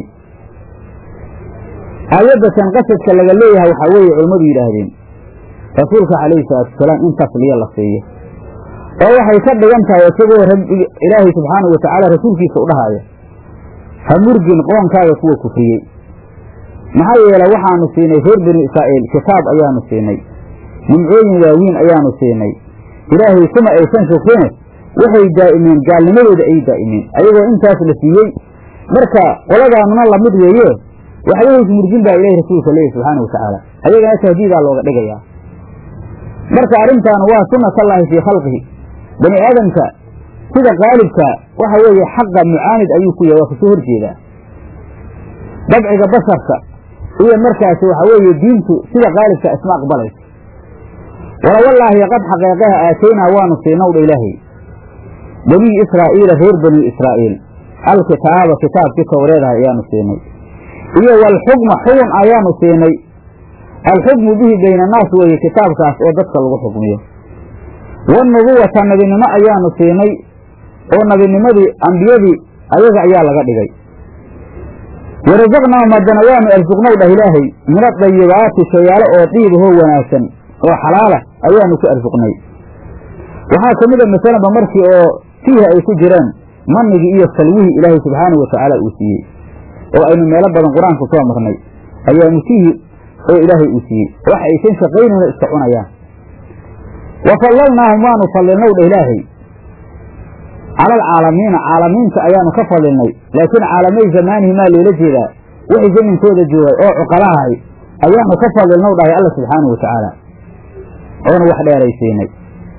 aayadatan qasadka laga leeyahay waxaa weeye culammadu yidhaahdeen rasuulka calayhi salaatuwasalaam in tasliya la siiyo oo waxay ka dhigan tahay isagoo rabbi ilaahay subxaanahu watacaala rasuulkiisa u dhahaya ha murgin qoonkaaga kuwa kufriyey maxaa yeelay waxaanu siinay reer banu israa'iil kitaab ayaanu siinay nimcooyin waaweyn ayaanu siinay ilaahay kuma aysan shukrine waxay daa'imeen gaalnimadooda ay daa'imeen ayagoo intaas la siiyey marka qoladaanuna lamid weeye waxba ismurjin baa ilahi rasuulka leeyahy subxaana watacaala ayagana tahdiidaa looga dhigayaa marka arrintan waa sunnatallaahi fii khalqihi bani aadamka sida qaalibka waxa weeye xaqa mucaanid ayuu ku yahay waa kasoo horjeedaa dabciga basharka iyo markaasi waxa weeye diintu sida qaalibka isma aqbalayso walawallaahi qad xaqeeqaha aataynaa waanu siinowdha ilaahay banii israa'iila reer banii israa'iil alkitaaba kitaabkii towreedaha ayaanu siinay iyo walxukma xugun ayaanu siinay alxukmu bihi bayna annaas weeye kitaabkaas oo dadka lagu xukmiyo wannubuwata nabinimo ayaanu siinay oo nabinimadii ambiyadii ayaga ayaa laga dhigay warasaqnaahum haddana waanu arsuqnow dhah ilaahay min adayibaati shayaalo oo diibahoo wanaagsan oo xalaala ayaanu ku arsuqnay waxaa ka mid a masalanba markii oo fiihi ay ku jiraan manigii iyo salwihii ilaahay subxaanahu watacaala uu siiyey oo aynu meelo badan qur-aanka soo marnay ayaamu fiihi oo ilaahay uu siiyey wax aysan shaqaynayno iska cunayaan wa fadlalnaahum waanu fadlilnow dha ilaahay cala alcaalamiina caalamiinta ayaanu ka fadilnay laakiin caalamay zamaanihi maa loola jeedaa wixii zaminkooda joogay oo cuqalahay ayaanu ka fadilnow dhahay alla subxaanahu watacaala oonu wax dheeraysiinay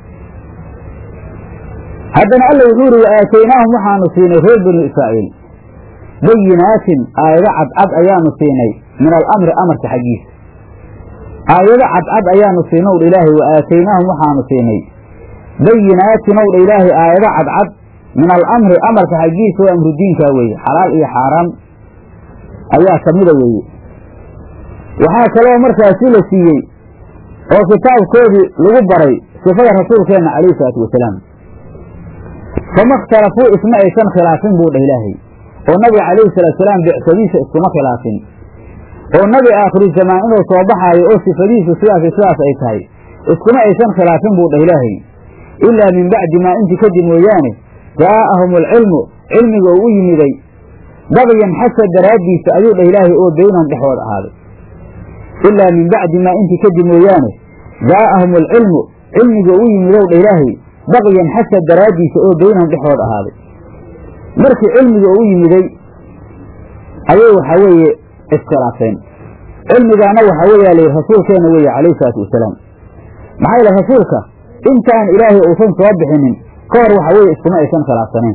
haddana alla wuxuu yidhi wa aataynaahum waxaanu siinay reer banu israa'iil bayinaatin aayado cadcad ayaanu siinay min alamri amarka xaggiisa aayado cadcad ayaanu siinay owdha ilaahay wa aataynaahum waxaanu siinay bayinaatin owdha ilaahay aayado cadcad min alamri amarka xaggiisa oo amru diinkaa weeye xalaal iyo xaaraam ayaa ka mida weeye waxaa kaloo markaasi la siiyey oo kitaabkoodii lagu baray sifada rasuulkeenna calayhi salaatu wasalaam fama ikhtalafuu isma aysan khilaafin buu dhah ilaahay oo nabiga calayhi salaatusalaam bicsadiisa iskuma khilaafin oo nabi aakhiru zamaan inuu soo baxaayo oo sifadiisu sidaas sidaas ay tahay iskuma aysan khilaafin buu dhah ilaahay ilaa min bacdi maa intii kadib mooyaane jaa'ahum alcilmu cilmiga uu u yimiday dabyan xasad daraaddiisa ayuu dhah ilaahay oo beynahum dhexooda ahaaday ilaa min bacdi maa intii kadib mooyaane jaa'ahum alcilmu cilmiga uu yimidow dhah ilaahay baqyan xasad daraaddiisa oo beynahum dhexooda ahaaday markii cilmiga uu yimiday ayay waxaa weeye iskhilaafeen cilmigaana waxaa weeyaa layidhi rasuulkeenna weeye calayhi salaatu wasalaam maxaa yeele rasuulka intaan ilaahay uusan soo bixinin ka hor waxa weeye iskuma aysan khilaafsaneen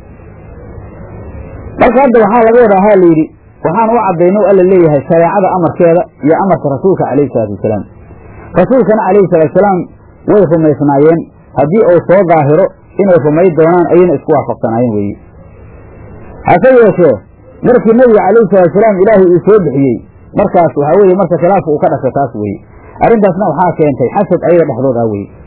marka hadda waxaa laga wadaa ha layidhi waxaan u caddayno alla leeyahay shareecada amarkeeda iyo amarka rasuulka calayhi salaatu wasalaam rasuulkana calayhi salaatusalaam way rumaysnaayeen haddii uu soo daahiro inay rumay doonaan ayayna isku waafaqsanaayeen weeye hase yeeshee markii nebiga calayhi salaatusalaam ilaahay uu soo bixiyey markaas waxaa weeye marka khilaafka uu ka dhashay taas weeye arrintaasna waxaa keentay xasad ayaga dhexdood ah weye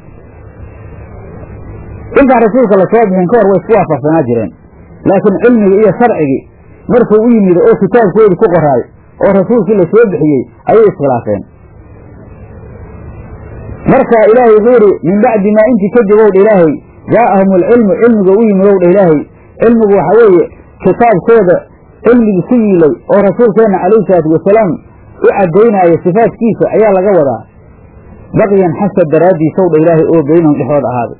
intaan rasuulka la soo bixin ka hor way isku waafaqsanaa jireen laakiin cilmigii iyo sharcigii markuu u yimido oo kitaabkoodii ku qoraay oo rasuulkii la soo bixiyey ayay iskhilaafeen marka ilaahay wuxuu yidhi min bacdi maa intii kadib ow dha ilaahay jaa'ahum alcilmu cilmiga u yimid ow dha ilaahay cilmigu waxa weeye kitaabkooda cilmigii ku yiilay oo rasuulkeenna calayhi salaatu wasalaam u caddaynaayo sifaadkiisa ayaa laga wadaa baqyan xasad daraaddiisow dha ilaahay oo beynahum dhexooda ahaaday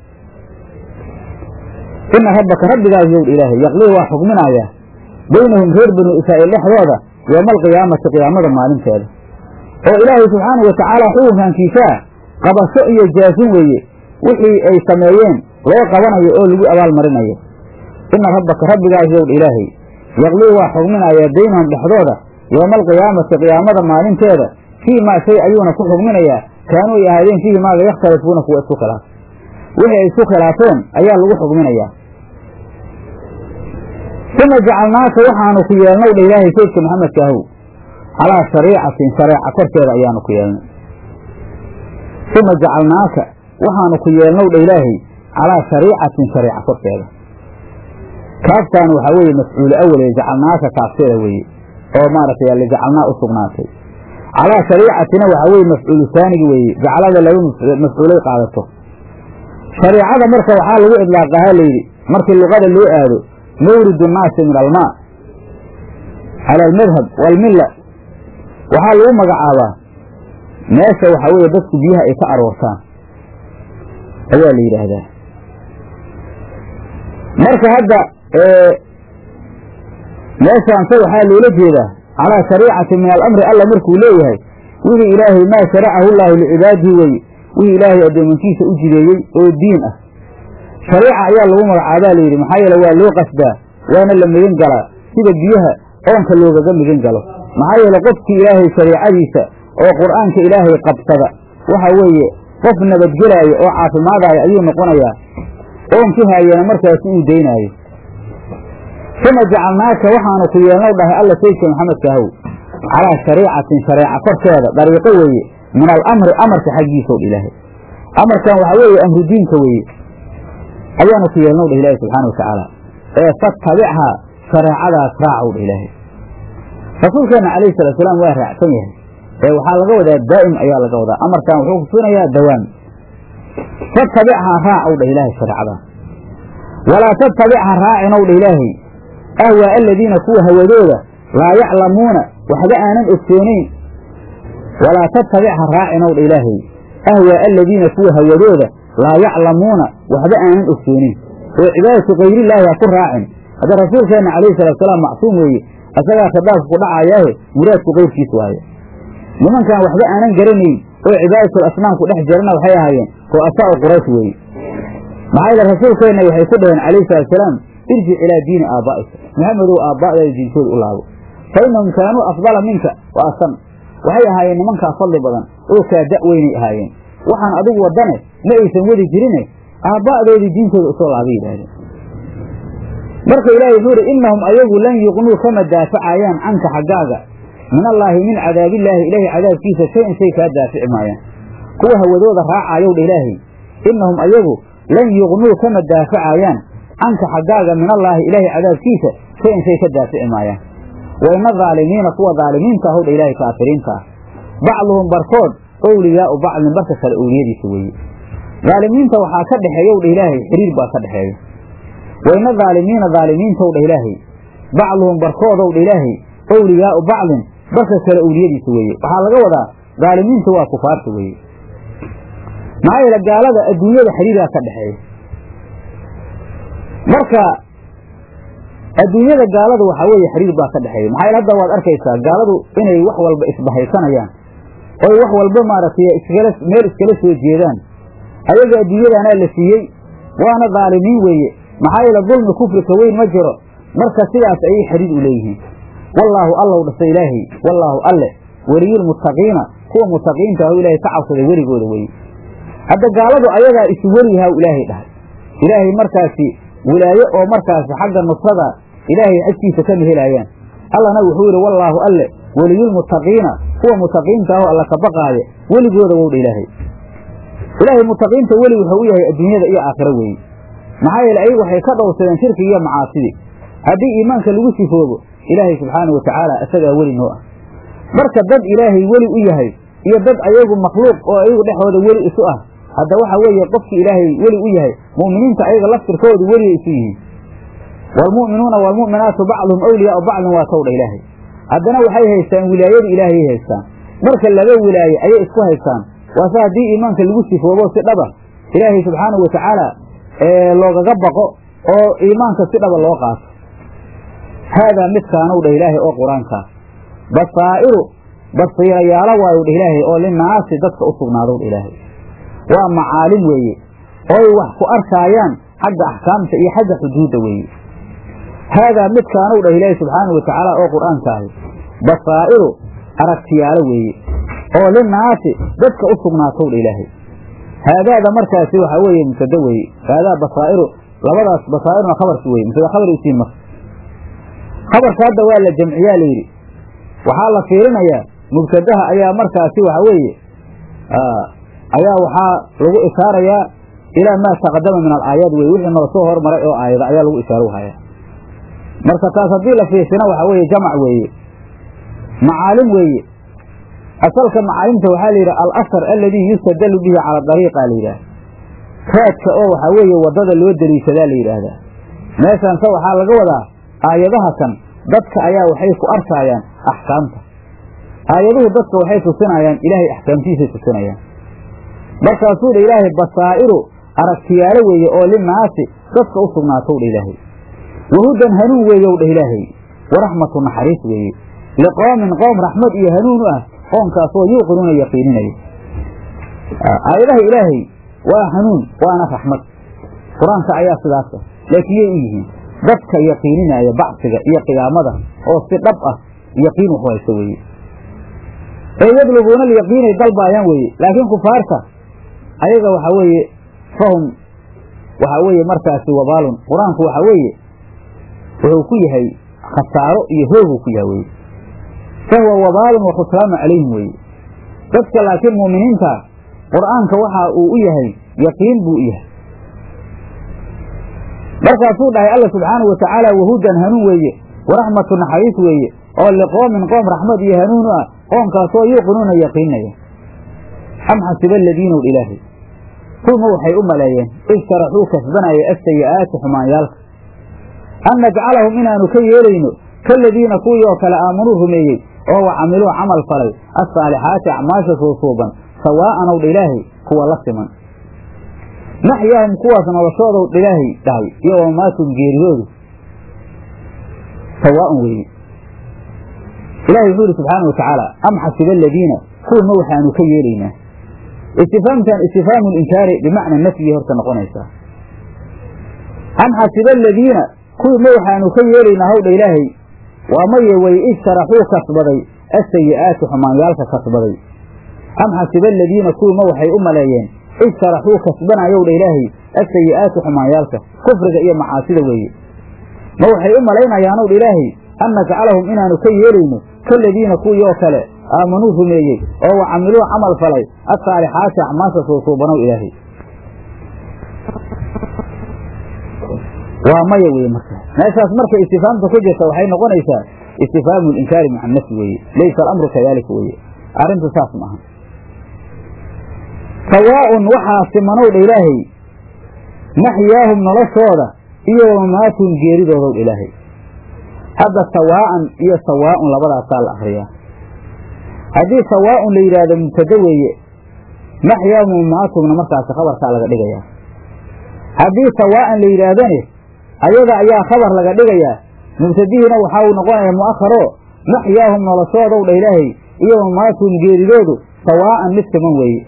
ina rabbaka rabbigaas yow dha ilaahay yaqlii waa xukminayaa beynahum reer banu israa'iil dhexdooda yooma alqiyaamati qiyaamada maalinteeda oo ilaahay subxaanahu watacaala xukunkankiisaa qabasho iyo jaasin weeye wixii ay sameeyeen loo qabanayo oo lagu abaalmarinayo ina rabbaka rabbigaas yow dha ilaahay yaqlii waa xugminayaa beynahum dhexdooda yooma alqiyaamati qiyaamada maalinteeda fii maa shay ayuuna ku xugminayaa kaanuu ay ahaadeen fiihi maaga yakhtalifuuna kuwa isku khilaaf wixii ay isku khilaafeen ayaa lagu xugminayaa uma jacalnaaka waxaanu ku yeelnow dha ilaahay saydka maxamedka ahow calaa shariicatin shareeca korkeeda ayaanu ku yeelnay uma jacalnaaka waxaanu ku yeelnow dha ilaahay calaa shariicatin shareeca korkeeda kaaftaan waxaa weeye mafcuul awel ee jacalnaaka kaafteeda weeye oo maaragtay lijacalnaa u sugnaatay calaa shariicatina waxaa weye mafcuulu saanigi weeye jacalada laba mafcuulay qaadato shariicada marka waxaa lagu idlaaqahaa layidhi markii luqada loo aado mawridu nnaasi min almaa cala almadhab waalmilla waxaa lagu magacaabaa meesha waxaa weeye dadku biyaha ay ka aroortaan ayaa la yidhaahdaa marka hadda meeshaanse waxaa loola jeedaa calaa shariicati min alamri alla markuu leeyahay wixii ilaahay maa sharacahu llaahu licibaadihi weye wixii ilaahay addoomankiisa u jideeyey oo diin ah shariica ayaa lagu magacaabaa layidhi maxaa yeele waa loo qasdaa waana la migan galaa sida biyaha oonka loogaga migan galo maxaa yeele qofkii ilaahay shariicadiisa oo qur'aanka ilaahay qabsada waxa weeye qof nabadgelaayo oo caafimaadaayo ayuu noqonayaa oonkii haayana markaasi uu daynaayo uma jacalnaaka waxaanu ku yeelnow dhahay alla saydka maxamedka ahow calaa shariicatin shareeca korkeeda dariiqo weeye min alamri amarka xaggiisaw dha ilaahay amarkan waxaa weeye amru diinka weeye ayaanu ku yeelnow dhah ilaahay subxaana wa tacaala ee fatabichaa shareecadaas raacow dha ilaahay rasuulkeenna calayhi salaatusalaam waa raacsan yahay ee waxaa laga wadaa daa'im ayaa laga wadaa amarkan wuxuu kutunayaa dawaam fatabichaa raac ow dha ilaahay shareecada walaa tattabic ha raacin ow dha ilaahay ahwaa aladiina kuwa hawadooda laa yaclamuuna waxba aanan ogsoonayn walaa tattabic ha raacin ow dha ilaahay ahwaa aladiina kuwa hawadooda laa yaclamuuna waxba aanan ogsoonin oo cibaadatu kayrillaahi ha ku raacin hadda rasuulkeenna calayhi salaatusalaam macsuum weeye asagaa khitaabka ku dhacayaahe muraadku kayrkiis waaye nimankan waxba aanan garanayn oo cibaadatul asnaam ku dhex jirana waxay ahaayeen ru'asaa'u quraysh weeye maxaa yeele rasuulkeenna waxay ku dhaheen calayhi salaatusalaam irjic ilaa diini aabbaa'ika maxamedow aabba'daada diinkooda u laabo fa innahum kaanuu afdala minka wa asan waxay ahaayeen nimankaa fadli badan oo kaa da' weynay ahaayeen waxaan adigu waddane ma aysan wadi jirine aabba'doodii diintooda usoo laabay yidhaahdeen marka ilaahay wuxuu uhi innahum ayagu lan yuqnuu kama daafacayaan canka xaggaaga min allaahi min cadaabillaahi ilaahay cadaabkiisa shay-an shay kaa daafici maayaan kuwa hawadooda raacayow dha ilaahay innahum ayagu lan yuqnuu kama daafacayaan canka xaggaaga min allaahi ilaahay cadaabkiisa shay-an shay ka daafici maayaan wa ina daalimiina kuwa daalimiinta ahow dha ilaahay kaafiriinta ah bacduhum barkood owliyaau bacdin barka kale owliyadiisa weeye daalimiinta waxaa ka dhexeeyow dha ilaahay xiriir baa ka dhexeeya wa ina daalimiina daalimiintow dha ilaahay bacduhum barkoodow dha ilaahay owliyaau bacdin barka kale owliyadiisa weeye waxaa laga wadaa daalimiinta waa kufaarta weeye maxaa yeele gaalada adduunyada xiriiraa ka dhexeeya marka adduunyada gaalada waxaa weeye xiriir baa ka dhexeeya maxaa yeele hadda waad arkaysaa gaaladu inay wax walba isbahaysanayaan oy wax walba maaragtay iskala meel iskala soo jeedaan ayaga adduunyadaanaa la siiyey waana daalimiin weeye maxaa yeele dulmi kufrika weyn ma jiro marka sidaas ayay xiriir u leeyihiin wallaahu allow dhasa ilaahay wallaahu alle weliyulmuttaqiina kuwa mutaqiinta ah ilaahay ka cabsaday weligooda weye hadda gaaladu ayagaa isu weliyahaa ilaahay dhahay ilaahay markaasi wilaaye oo markaasi xagga nusrada ilaahay agtiisa kama helaayaan allana wuxuu yidhi wallaahu alle weliyulmuttaqiina kuwa mutaqiinta ahoo alla ka baqaaya weligooda wowdha ilaahay ilaahay mutaqiinta weli wuxuu u yahay adduunyada iyo aakhiro weeye maxaa yeele ayagu waxay ka dhowrsadeen shirkiga iyo macaasidii haddii iimaanka lagu sifoobo ilaahay subxaana wa tacaala isagaa weli noo ah marka dad ilaahay weli u yahay iyo dad ayagu makhluuq oo ayagu dhexooda weli isu ah hadda waxa weeye qofkii ilaahay weli u yahay mu'miniinta ayaga laftirkoodu weliyay isu yihiin waalmu'minuuna waalmu'minaatu bacduhum awliyaau bacdin waa towdha ilaahay haddana waxay haystaan wilaayadu ilaahayay haystaan marka laba wilaaye ayay isku haystaan waase haddii iimaanka lagu sifoobo si dhaba ilaahay subxaanahu wa tacaala loogaga baqo oo iimaanka si dhaba loo qaato haadaa midkaanow dheh ilaahay oo qur-aankaa basaa'iru basiirayaalo waayow dheh ilaahay oo linaasi dadka u sugnaadow dheh ilaahay waa macaalim weeye ooy wax ku arkaayaan xagga axkaamta iyo xagga xuduudda weeye haadaa midkaanow dheh ilaahay subxaanau wa tacaala oo qur-aankaahi basaa'iru aragtiyaalo weeye oo linaasi dadka u sugnaatow dha ilaahay haadaada markaasi waxaa weeye mubtada weeye haadaa basaa'iru labadaas basaa'iruna khabarki weye mubtada khabar isiin marka khabarka hadda waa la jamciyaa layidhi waxaa la fiirinayaa mubtadaha ayaa markaasi waxa weeye ayaa waxaa lagu ishaarayaa ilaa maa taqadama min alaayaat weye wixii noo soo hormaray oo aayada ayaa lagu ishaaro hayaa marka taas haddii la fiirsina waxaa weeye jamac weeye macaalim weeye asalka macaalimta waxaa la yidhaha alasar aladii yustadalu bihi cala dariiqa la yidhaha raadka oo waxaa weeye waddada loo deliishadaa la yidhaahdaa meeshaanse waxaa laga wadaa aayadaha kan dadka ayaa waxay ku arkaayaan axkaamta aayaduhu dadka waxay tusinayaan ilaahay axkaamtiisay tusinayaan markaasuu dha ilaahay basaa'iru aragtiyaalo weeye oo linaasi dadka u sugnaatow dha ilaahay wahudan hanuun weeyow dheh ilaahay waraxmatu naxariis weeye liqoomin qoom raxmad iyo hanuun u ah qoomkaasoo yuuqinuuna yaqiininaya aayadaha ilaahay waa hanuun waana raxmad qur-aanka ayaa sidaas ah laakiin yay u yihiin dadka yaqiininaya bacsiga iyo qiyaamada oo si dhab ah yaqiin waxu hayso weeye ee yadlubuuna alyaqiinay dalbaayaan weeye laakiin kufaarta ayaga waxaa weeye fahum waxaa weeye markaasi wabaalun qur-aanku waxaa weeye wuxuu ku yahay khasaaro iyo hooguu ku yahay weye fahuwa wabaalun wa khusraanu calayhim weeye dadka laakiin muuminiinta qur'aanka waxa uu u yahay yaqiin buu u yahay markaasuu dhahay alla subxaanau wa tacaala wahudan hanuun weeye waraxmatu naxariis weeye oo liqoomin qoom raxmad iyo hanuun u ah qoomkaasoo yuuqinuuna yaqiinaya am xasiba aladiina w ilaahay kuwma waxay u maleeyeen ijtaraxuu kasbanaya asayi'aati xumaanyaalka an najcalahum inaanu ka yeelayno kaladiina kuwii oo kale aamanuu rumeeyey oo wa camiluu camal falay assaalixaati acmaasha suusuuban sawaa'an owdha ilaahay kuwa la siman maxyaahum kuwaas noloshoodow ilaahay dhahay iyo wamaatum geeridoodu sawaa'an weeye ilahay wuxuu yidhi subxaana wa tacaala am xasiba aladiina kuwima waxaanu ka yeelaynaa istifaamtan istifhaamu linkaari bimacna nafyi horta noqonaysaa am xasiba aladiina kuwima waxaanu ka yeelaynaa hawdha ilaahay waa maye way ijtaraxuu kasbaday asayi'aati xumaanyaalka kasbaday am xasiba aladiina kuwima waxay u maleeyeen ijtaraxuu kasbanayowdha ilaahay asayi'aati xumaanyaalka kufriga iyo macaasida weeye ma waxay u malaynayaanowdha ilaahay an najcalahum inaanu ka yeelayno kaladiina kuwii oo kale aamanuu rumeeyey oo wa camiluu camal falay assaalixaati acmaasha suusuubanow ilaahay waa maya weye marka meeshaas marka istifaamta ku jirta waxay noqonaysaa istifhaamu linkaari maca nafsi weeye laysa alamru kadalika weeye arrintu saas ma aha sawaa'un waxaa simanowdha ilaahay maxyaahum noloshooda iyo wamamaatum geeridoodowdha ilaahay hadda sawaa'an iyo sawaa'un labadaasaa la akriyaa haddii sawaa'un la yidhaahdo mubtado weeye maxyaahum wamamaatumna markaasi khabarkaa laga dhigayaa haddii sawaa'an la yidhaahdane ayaga ayaa khabar laga dhigayaa mubtadihiina waxaa uu noqonayaa mu'akharo maxyaahum noloshoodow dha ilaahay iyo mamaatum geeridoodu sawaa'an mid siman weeye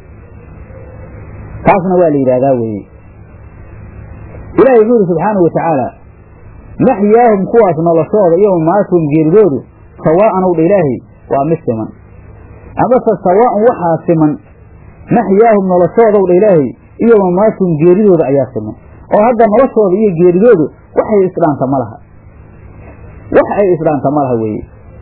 taasna waa la yidhahdaa weeye ilahi wuxuu yidhi subxaanahu wa tacaala maxyaahum kuwaas noloshooda iyo mamaatum geeridoodu sawaa'an ow dha ilaahay waa mid siman amase sawaa'un waxaa siman maxyaahum noloshoodow dha ilaahay iyo mamaatum geeridooda ayaa siman oo hadda noloshooda iyo geeridoodu waxay isdhaanta ma laha wax ay isdhaanta ma laha weeye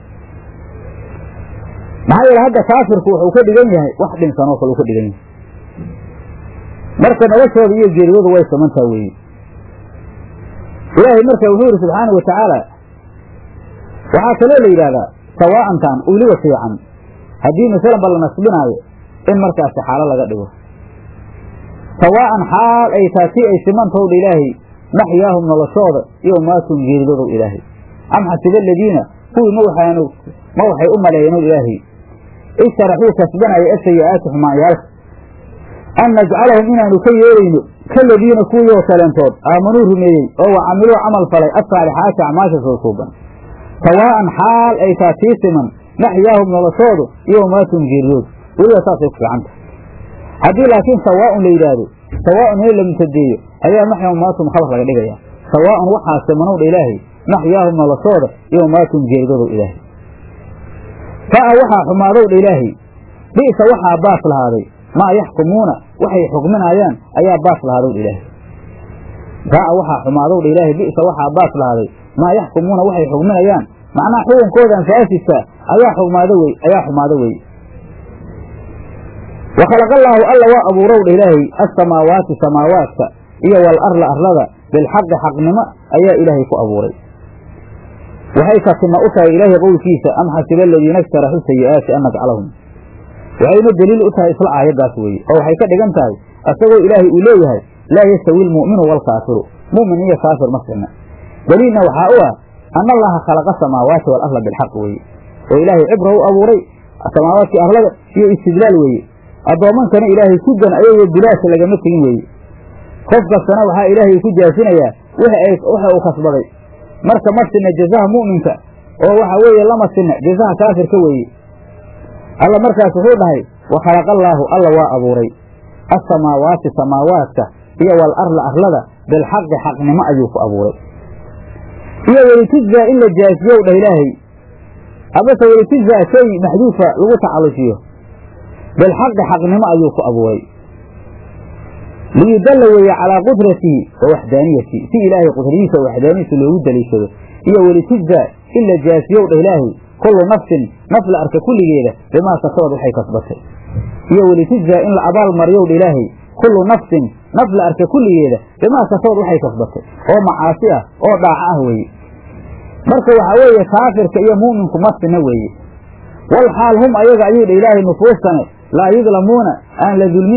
maxaa yeele hadda kaafirku wuxuu ka dhigan yahay wax dhinsanoo kale uu ka dhigan yahay marka noloshooda iyo geeridoodu way simantaa weeye ilaahay marka wuxuu yidhi subxaanau wa tacaala waxaa kaloo la yidhahdaa sawaa'antan uliga fiican haddii masalanba la nasbinaayo in markaasi xaalo laga dhigo sawaa'an xaal ay taa tii ay simantowdha ilaahay maxyaahum noloshooda iyo maatum geeridoodow ilaahay am xasiba aladiina kuwii ma waxaanu ma waxay u maleeyeen ilaahay ijtaraxuu kasbanaya asayi'aati xumaanyaalka an najcalahum inaanu ka yeelayno kaladiina kuwii oo kaleentood aamanuu rumeeyey oo wa camiluu camal falay assaalixaati acmaasha soo suuban sawaa'an xaal ay taa tii siman maxyaahum noloshoodu iyo maatum geeridoodu weliba saasay ku fiicanta haddii laakiin sawaa'un la yidhaahdo sawaa'un in la mutadeeyo ayaa maxyaahum maatum khabar laga dhigaya sawaa'un waxaa simanowdha ilaahay maxyaahum noloshooda iyo maatum geeridoodow ilaahay fa'a waxaa xumaadowdha ilaahay bi'sa waxaa baas lahaaday maa yaxkumuuna waxay xukminaayaan ayaa baas lahaadowdha ilaahay fa'a waxaa xumaadowdha ilaahay bi'sa waxaa baas lahaaday maa yaxkumuuna waxay xukminayaan macnaha xukunkoodan faasidka ayaa xumaado wey ayaa xumaado weye wa khalaqallaahu alla waa abuurowdha ilaahay assamaawaati samaawaadka iyo wal arla arlada bilxaqi xaqnimo ayaa ilaahay ku abuuray waxay katima u tahay ilaahay qowlkiisa am xasiba aladiina ijtaraxuu sayi'aati an najcalahum waxayna deliil u tahay isla aayaddaas weeye oo waxay ka dhigan tahay isagoo ilaahay uu leeyahay laa yastawi almu'minu waalkaafiru mu'min iyo kaafir ma sina deliilna waxaa u ah ana allaha khalaqa samaawaati wal arla bilxaq weeye oo ilaahay cibra u abuuray samaawaadkii arlada iyo istidlaal weeye addoommankana ilaahay sugan ayagoo bilaasha lagama tegin weeye qof kastana waxaa ilaahay ku jaasinayaa waxa uu kasbaday marka ma sinna jazaha mu'minka oo waxa weeye lama sinna jazaha kaafirka weeye alla markaas wuxuu dhahay wa khalaqallaahu alla waa abuuray assamaawaati samaawaadka iyo wal arla arlada bilxaqi xaqnimo ayuu ku abuuray iyo welitujzaa in la jaasiyow dhah ilaahay abase welitujzaa shay maxduufa lagu tacallujiyo bilxaqi xaqnimo ayuu ku abuuray liyudalla weeye calaa qudratihi wa waxdaaniyatihi si ilaahay qudradiisa wa waxdaaniyadiisa loogu daliishado iyo welitujzaa in la jaasiyow dhah ilaahay kullu nafsin naf la arka kulligeeda bimaa kasabad waxay kasbatay iyo welitujzaa in la abaal mariyow dha ilaahay kullu nafsin naf la arka kulligeeda bimaa kasabad waxay kasbatay oo macaasi ah oo dhaaco ah weeye marka waxaa weeye kaafirka iyo mu'minku ma sina weeye wal xaal hum ayaga ayuu dha ilaahay nufuustane laa yudlamuuna aan la dulminayn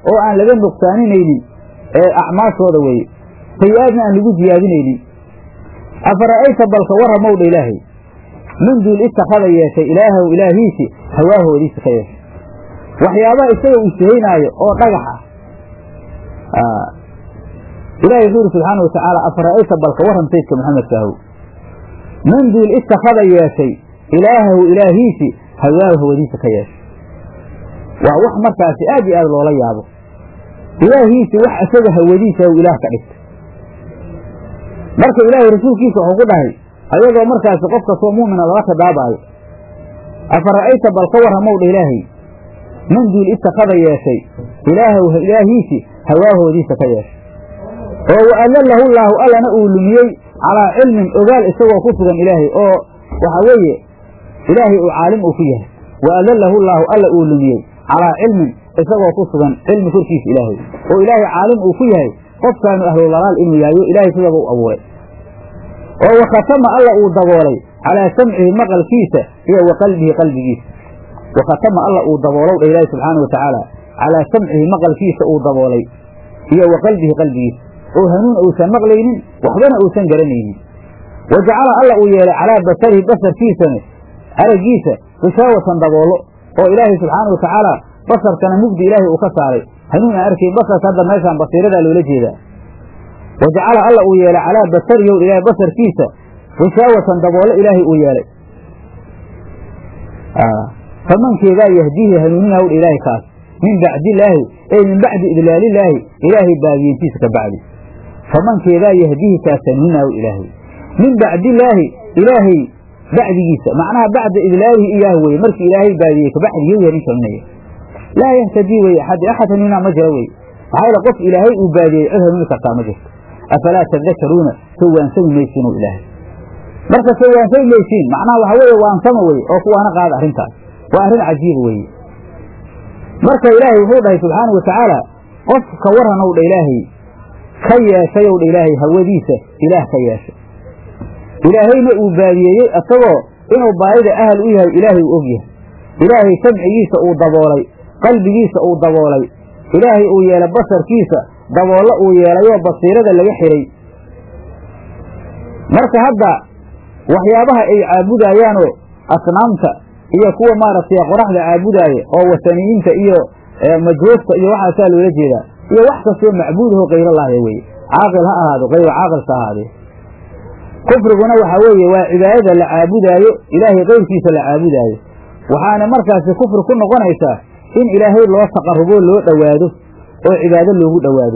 oo aan laga nuqsaaninaynin ee acmaashooda weeye sayi-aadna aan lagu ziyaadinaynin afara'ayta balka warramowdha ilaahay min duul ittakhada yeeshay ilaahow ilaahiisi hawaahoodiisa ka yeeshay waxyaabaha isaga uu shahaynaayo oo dhagax ah ilahay wuxuu yidhi subxaana watacaala afara'ayta balka warram saydka maxamedka ahow min duul ittakhada yeeshay ilaahow ilaahiisi hawaahoodiisa ka yeeshay waa wax markaasi aad iyo aad loola yaabo ilaahiisi wax isaga hawadiisa u ilaah ka dhigta marka ilaahay rasuulkiisa wuxuu ku dhahay ayadoo markaasi qof kastoo mu'mina lala khidaabaayo afara'ayta bal ka warramowdha ilaahay min duul ittakhada yeeshay ilaahow ilaahiisi hawaahoodiisa ka yeeshay oo wa adallahu llaahu allana uu lumiyey calaa cilmin ogaal isagoo ku sugan ilaahay oo waxaa weeye ilaahay uu caalim uu ku yahay wa adallahu llaahu alla uu lumiyey calaa cilmin isagoo ku sugan cilmi korkiisa ilaahay oo ilaahay caalim uu ku yahay qofkaanu ahlulalaal inuu yahayo ilaahay sidaba u abuuray oo wakhatama alla uu daboolay calaa samcihi maqalkiisa iyo wa qalbihi qalbigiisa wakhatama alla uu daboolow dha ilaahi subxaana wa tacaala calaa samcihi maqalkiisa uu daboolay iyo wa qalbihi qalbigiisa oo hanuun uusan maqlaynin waxbana uusan garanaynin wa jacala alla uu yeelay calaa basarihi basarkiisana araggiisa gishaawatan daboollo oo ilaahay subxaana wa tacaala basarkana mugdi ilaahay uu ka saaray hanuun aan arkay basarka hadda meeshaan basiiradaa loola jeedaa wa jacala alla uu yeelay calaa basariyow ilaahay basarkiisa gishaawatan daboollo ilaahay uu yeelay famankeedaa yahdiihi hanuuninaw dha ilaahay kaas min bacdillaahi ey min bacdi idlaalillaahi ilaahay baadiyentiisa ka bacdi famankeedaa yahdiihi kaas hanuuninaw ilaahay min bacdillaahi ilaahay bacdigiisa macnaha bacda idlaalihi iyaah weye markii ilaahay baadiyey kabacdi yow hanin hanuunaya laa yahtadii weye axad axad hanuunaa ma jira weye maxaa yeele qof ilaahay uu baadiyey cid hanuuni kartaa ma jirto afalaa tadakaruuna sawaansami maysiinu ilaahay marka sawaansami maysiin macnaha waxa weeye waansama weye oo kuwaana qaada arrintaas waa arrin cajiiba weeye marka ilaahay wuxuu dhahay subxaana wa tacaala qof ka warranow dha ilaahay ka yeeshayow dha ilaahay hawadiisa ilaah ka yeeshay ilaahayna uu baadiyeeyey isagoo inuu baadida ahal u yahay ilaahay uu og yahay ilaahay samcigiisa uu daboolay qalbigiisa uu daboolay ilaahay uu yeelay basarkiisa daboollo uu yeelayoo basiirada laga xidhay marka hadda waxyaabaha ay caabudayaanoo asnaamta iyo kuwa maaragtay qoraxda caabudaaya oo wasaniyiinta iyo majruufta iyo waxaasaa loola jeedaa iyo wax kastoo macbuudaho kayrallaahi weye caaqil ha ahaado kayra caaqilka ahaadee kufriguna waxaa weeye waa cibaadada la caabudaayo ilaahay keyrkiisa la caabudaayo waxaana markaasi kufri ku noqonaysaa in ilaahay loo taqarrubo loo dhowaado oo cibaado loogu dhowaado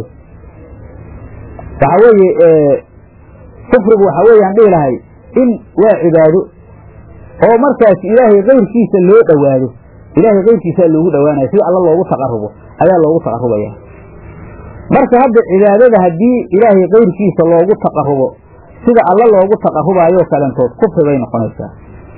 waxaa weeye kufrigu waxaa weeyaan dhihi lahay in waa cibaado oo markaas ilaahay keyrkiisa loo dhowaado ilaahay keyrkiisaa loogu dhowaanaya si alla loogu taqarrubo ayaa loogu taqarrubaya marka hadda cibaadada haddii ilaahay keyrkiisa loogu taqarrubo sida alla loogu taqarrubaayoo kalentood kufri bay noqonaysaa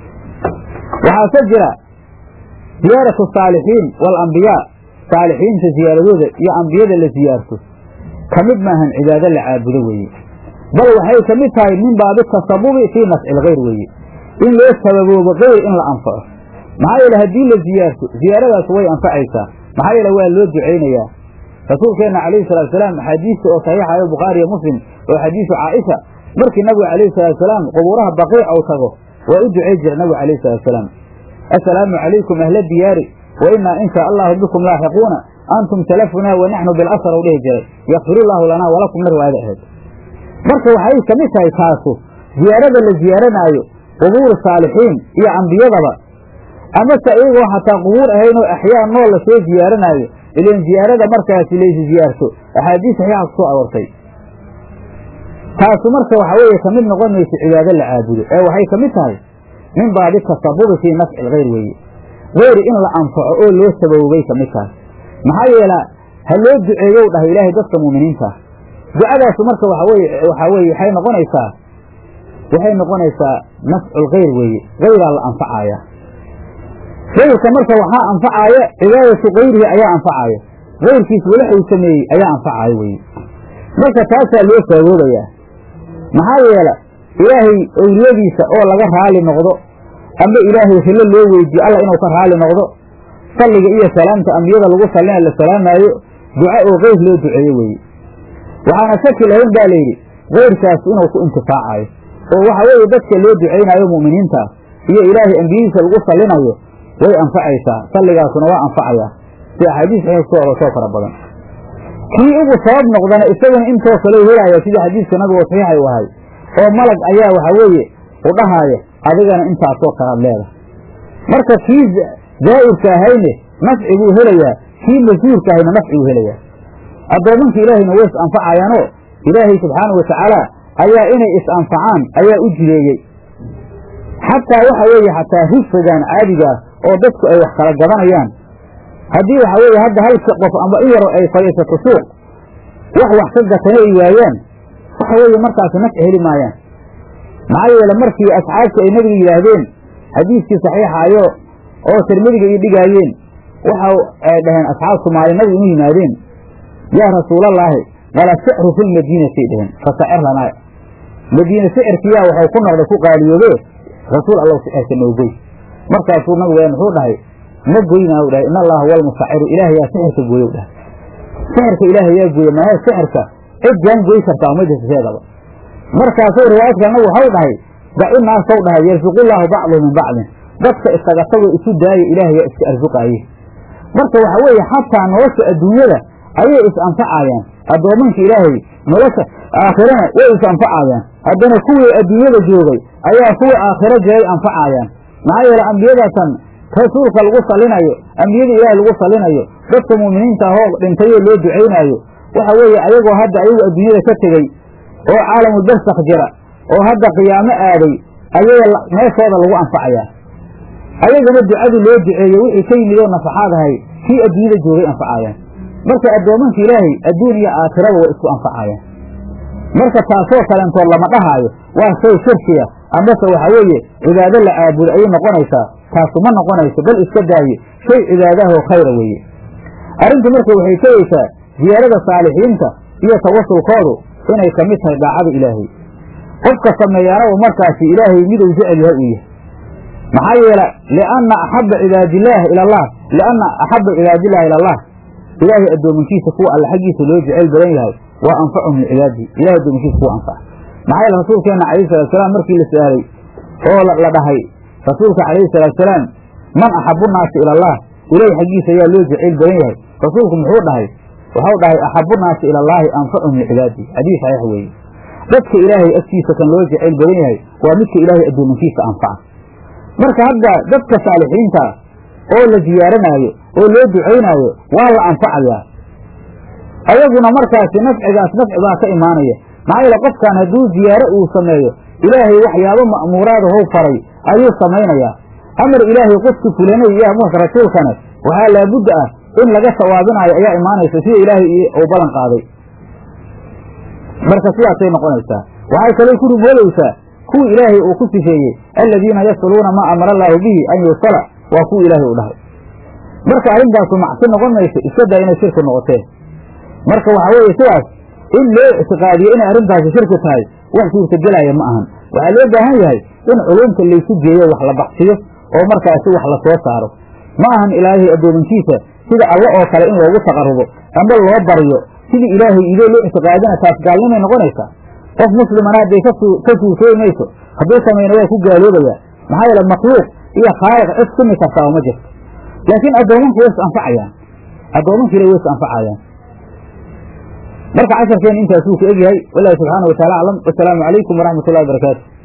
waxaase jira ziyaaratu saalixiin waalambiyaa saalixiinta ziyaaradooda iyo ambiyada la siyaarto ka mid maahan cibaado la caabudo weeye bal waxay ka mid tahay min baabi tasabubi fii nafci ilkhayr weeye in loo sababoobo kayr in la anfaco maxaa yeele haddii la ziyaarto ziyaaradaas way anfacaysaa maxaa yeele waa loo ducaynayaa rasuulkeenna calayhi salaatusalaam axaadiista oo saxiixayo bukhaariyo muslim oo xadiisu caaisha markii nabigu calayhi salaatusalaam qubuuraha baqiic ou tago waa u ducay jira nabigu calayhi salaatusalaam assalaamu calaykum ahla diyaari wa innaa in shaa allahu bikum laaxiquuna antum salafunaa wa naxnu bilasar ou dhihi jiray yakfirullahu lanaa walakumna riwaayada ahayd marka waxay ka mid tahay taasu ziyaarada la ziyaaranaayo qubuur saalixiin iyo ambiyadaba amase iyagoo xataa qubuur ahayn oo axyaa nool la soo ziyaaranaayo ilan ziyaarada markaasi laysi ziyaarto axaadiis saxiixa ku soo aroortay taasu marka waxa weeye kamid noqon mayso cibaado la caabudo ee waxay ka mid tahay min baabi tasabubi fii nafci ilkhayr weeye keyri in la anfaco oo loo sababobay ka mid tahay maxaa yeela ha loo duceeyow dhahay ilaahay dadka muuminiinta ducadaasu marka waxa weye waxaa weye waxay noqonaysaa waxay noqonaysaa nafculkhayr weeye kayraa la anfacaaya kayrka marka waxaa anfacaaya cibaadatu kayrihi ayaa anfacaaya kayrkiis walax uu sameeyey ayaa anfacaaya weye marka taasaa loo saaboobayaa maxaa yeela ilaahay owliyadiisa oo laga raali noqdo amba ilaahay hilo loo weydiiyo alla inuu ka raali noqdo salliga iyo salaamta ambiyada lagu sallina la salaamaayo duco oo keyr loo duceeye weeye waxaana shaki lahayn baa layidhi keyrkaas inuu ku intifaacayo oo waxa weeye dadka loo ducaynayo mu'miniinta iyo ilaahay ambiyadiisa lagu sallinayo way anfacaysaa salligaasuna waa anfacayaa si axaadiis saxiix ku orotoo fara badan kii ugu sabab noqdana isaguna intoo kale helaya sidii xadiiska nabigu saxiixay u ahay oo malag ayaa waxa weeye u dhahaaya adigana intaasoo kalaad leedahay marka kii zaa'irka ahayne nafci buu helayaa kii masuurka ahayna nafci buu helayaa addoomanka ilaahayna way is anfacayaanoo ilaahay subxaana wa tacaala ayaa inay is anfacaan ayaa u jireeyey xataa waxa weeye xataa hifrigan caadigaa oo dadku ay wax kala gadanayaan haddii waxa weeye hadda halka qof amba in yaro ay fadhiisato suuq wax wax ka gatana ay waayaan waxa weeye markaas nafci heli maayaan maxaa yeele markii asxaabtu ay nebiga yidhaahdeen xadiiskii saxiixaayo oo tirmidiga ii dhigaayeen waxa ay dhaheen asxaabtu maalin nabigu inu yimaadeen yaa rasuulallaahi wala sicru fi lmadiinatay dheheen fasacir lanaa madiine sicirkiyaa waxau ku noqday ku qaaliyoobe rasuul allow sicirka noogoy markaasuu nabigu muxuu dhahay ma goynaa u dhahay in allaha huwa almusaciru ilaah yaa sixirka gooyow dhahay sixirka ilaahay yaa gooye maahe sixirka cid jaan goy kartaa ma jirta seedaba markaasuu riwaayad kalena waxau dhahay daci naasow dhahay yarsuqullaahu bacduhu min bacdin dadka isaga tagoo isu daaya ilaah yaa iska arsuqaaye marka waxa weeye xataa nolosha adduunyada ayay is anfacayaan addoomanka ilaahay nolosha aakhirana way is anfacayaan haddana kuwii adduunyada joogay ayaa kuwa aakhiro jiray anfacayaan maxaa yeele ambiyadatan rasuulka lagu salinayo ambiyada ilaahay lagu salinayo dadka mu'miniinta ahoo dhintayoo loo ducaynaayo waxa weeye ayagoo hadda ayagu adduunyada ka tegey oo caalamu barsakh jira oo hadda qiyaamo aaday ayay meeshooda lagu anfacayaa ayaguna ducadii loo duceeye wixii ka yimid oo nafaxaad ahay kii adduunyada joogay anfacayaan marka addoomanka ilaahay adduun iyo aakhiraba way isku anfacayaan marka taasoo kaleentood lama dhahaayo waa shay shirkiya amase waxa weeye cibaado la caabudo ayay noqonaysaa taasu ma noqonayso bal iska daaye shay cibaadaahoo khayra weeye arrintu marka waxay tegaysaa ziyaarada saalixiinta iyo tawasulkoodu inay ka mid tahay daacada ilaahay qofka sameeyaana uu markaasi ilaahay miduu jecel yahay uu yahay maxaa yeele lianna axabba cibaadillaah ila allah lianna axabba cibaadillahi ila allah ilaahay addoominkiisa kuwa alle xaggiisa loo jeceyl badan yahay waa anfacuhum licibaadihi ilahay addoominkiisa kuwa anfaca maxaa yeele rasuulkeenna calayhi salaatusalaam markii la su-aalay oo la dhahay rasuulka calayhi salaatusalaam man axabu nnaasi ila allah ilahay xaggiisa ayaa loo jeceyl badan yahay rasuulku muxuu dhahay waxau dhahay axabu nnaasi ila allaahi anfacuhum licibaadihi xadiis saxiix weeye dadka ilaahay agtiisa kan loo jeceyl badan yahay waa midka ilaahay addoominkiisa anfaca marka hadda dadka saalixiinta oo la ziyaaranaayo oo loo ducaynaayo waa la anfacayaa ayaguna markaasi nafcigaas nafci baa ka imaanaya maxaa yeele qofkan hadduu ziyaaro uu sameeyo ilaahay waxyaabo ma'muuraada how faray ayuu samaynayaa amar ilaahay qofki fulanay iyo amarka rasuulkane waxaa laabudda ah in laga sawaabinaayo ayaa imaanaysa sida ilaahay uu ballan qaaday marka sidaasay noqonaysaa waxay kaloo ku rumoodaysaa kuwii ilaahay uu ku sifeeyey aladiina yasluuna maa amara allaahu bihi an yuusala waa kuwa ilaahay u dhahay marka arrintaasu macsi noqon mayso iska daa inay shirki noqoteen marka waxa weeye sidaas in loo ictiqaadiyo inay arrintaasi shirki tahay wax suurtagelaya ma ahan waxaa loo baahan yahay in culumta laysu geeyo wax la baxsiyo oo markaasi wax la soo saaro ma ahan ilaahay addoominkiisa sida alle oo kale in loogu taqarubo amba loo baryo sidii ilaahay idoo loo ictiqaadina taas gaalnimay noqonaysaa qof muslimana hadday ka suurtooyi mayso hadduu samayna waa ku gaaloobaya maxaa yeele makhluuq iyo khaaliq cid sumi kartaa ma jirto laakiin addoomanku way is anfacayaan addoomankiina way is anfacayaan marka casharkeena intaasuu ku egyahay walaahi subxaana wa taala aclam wasalaamu calaykum waraxmat ullahi barakaatu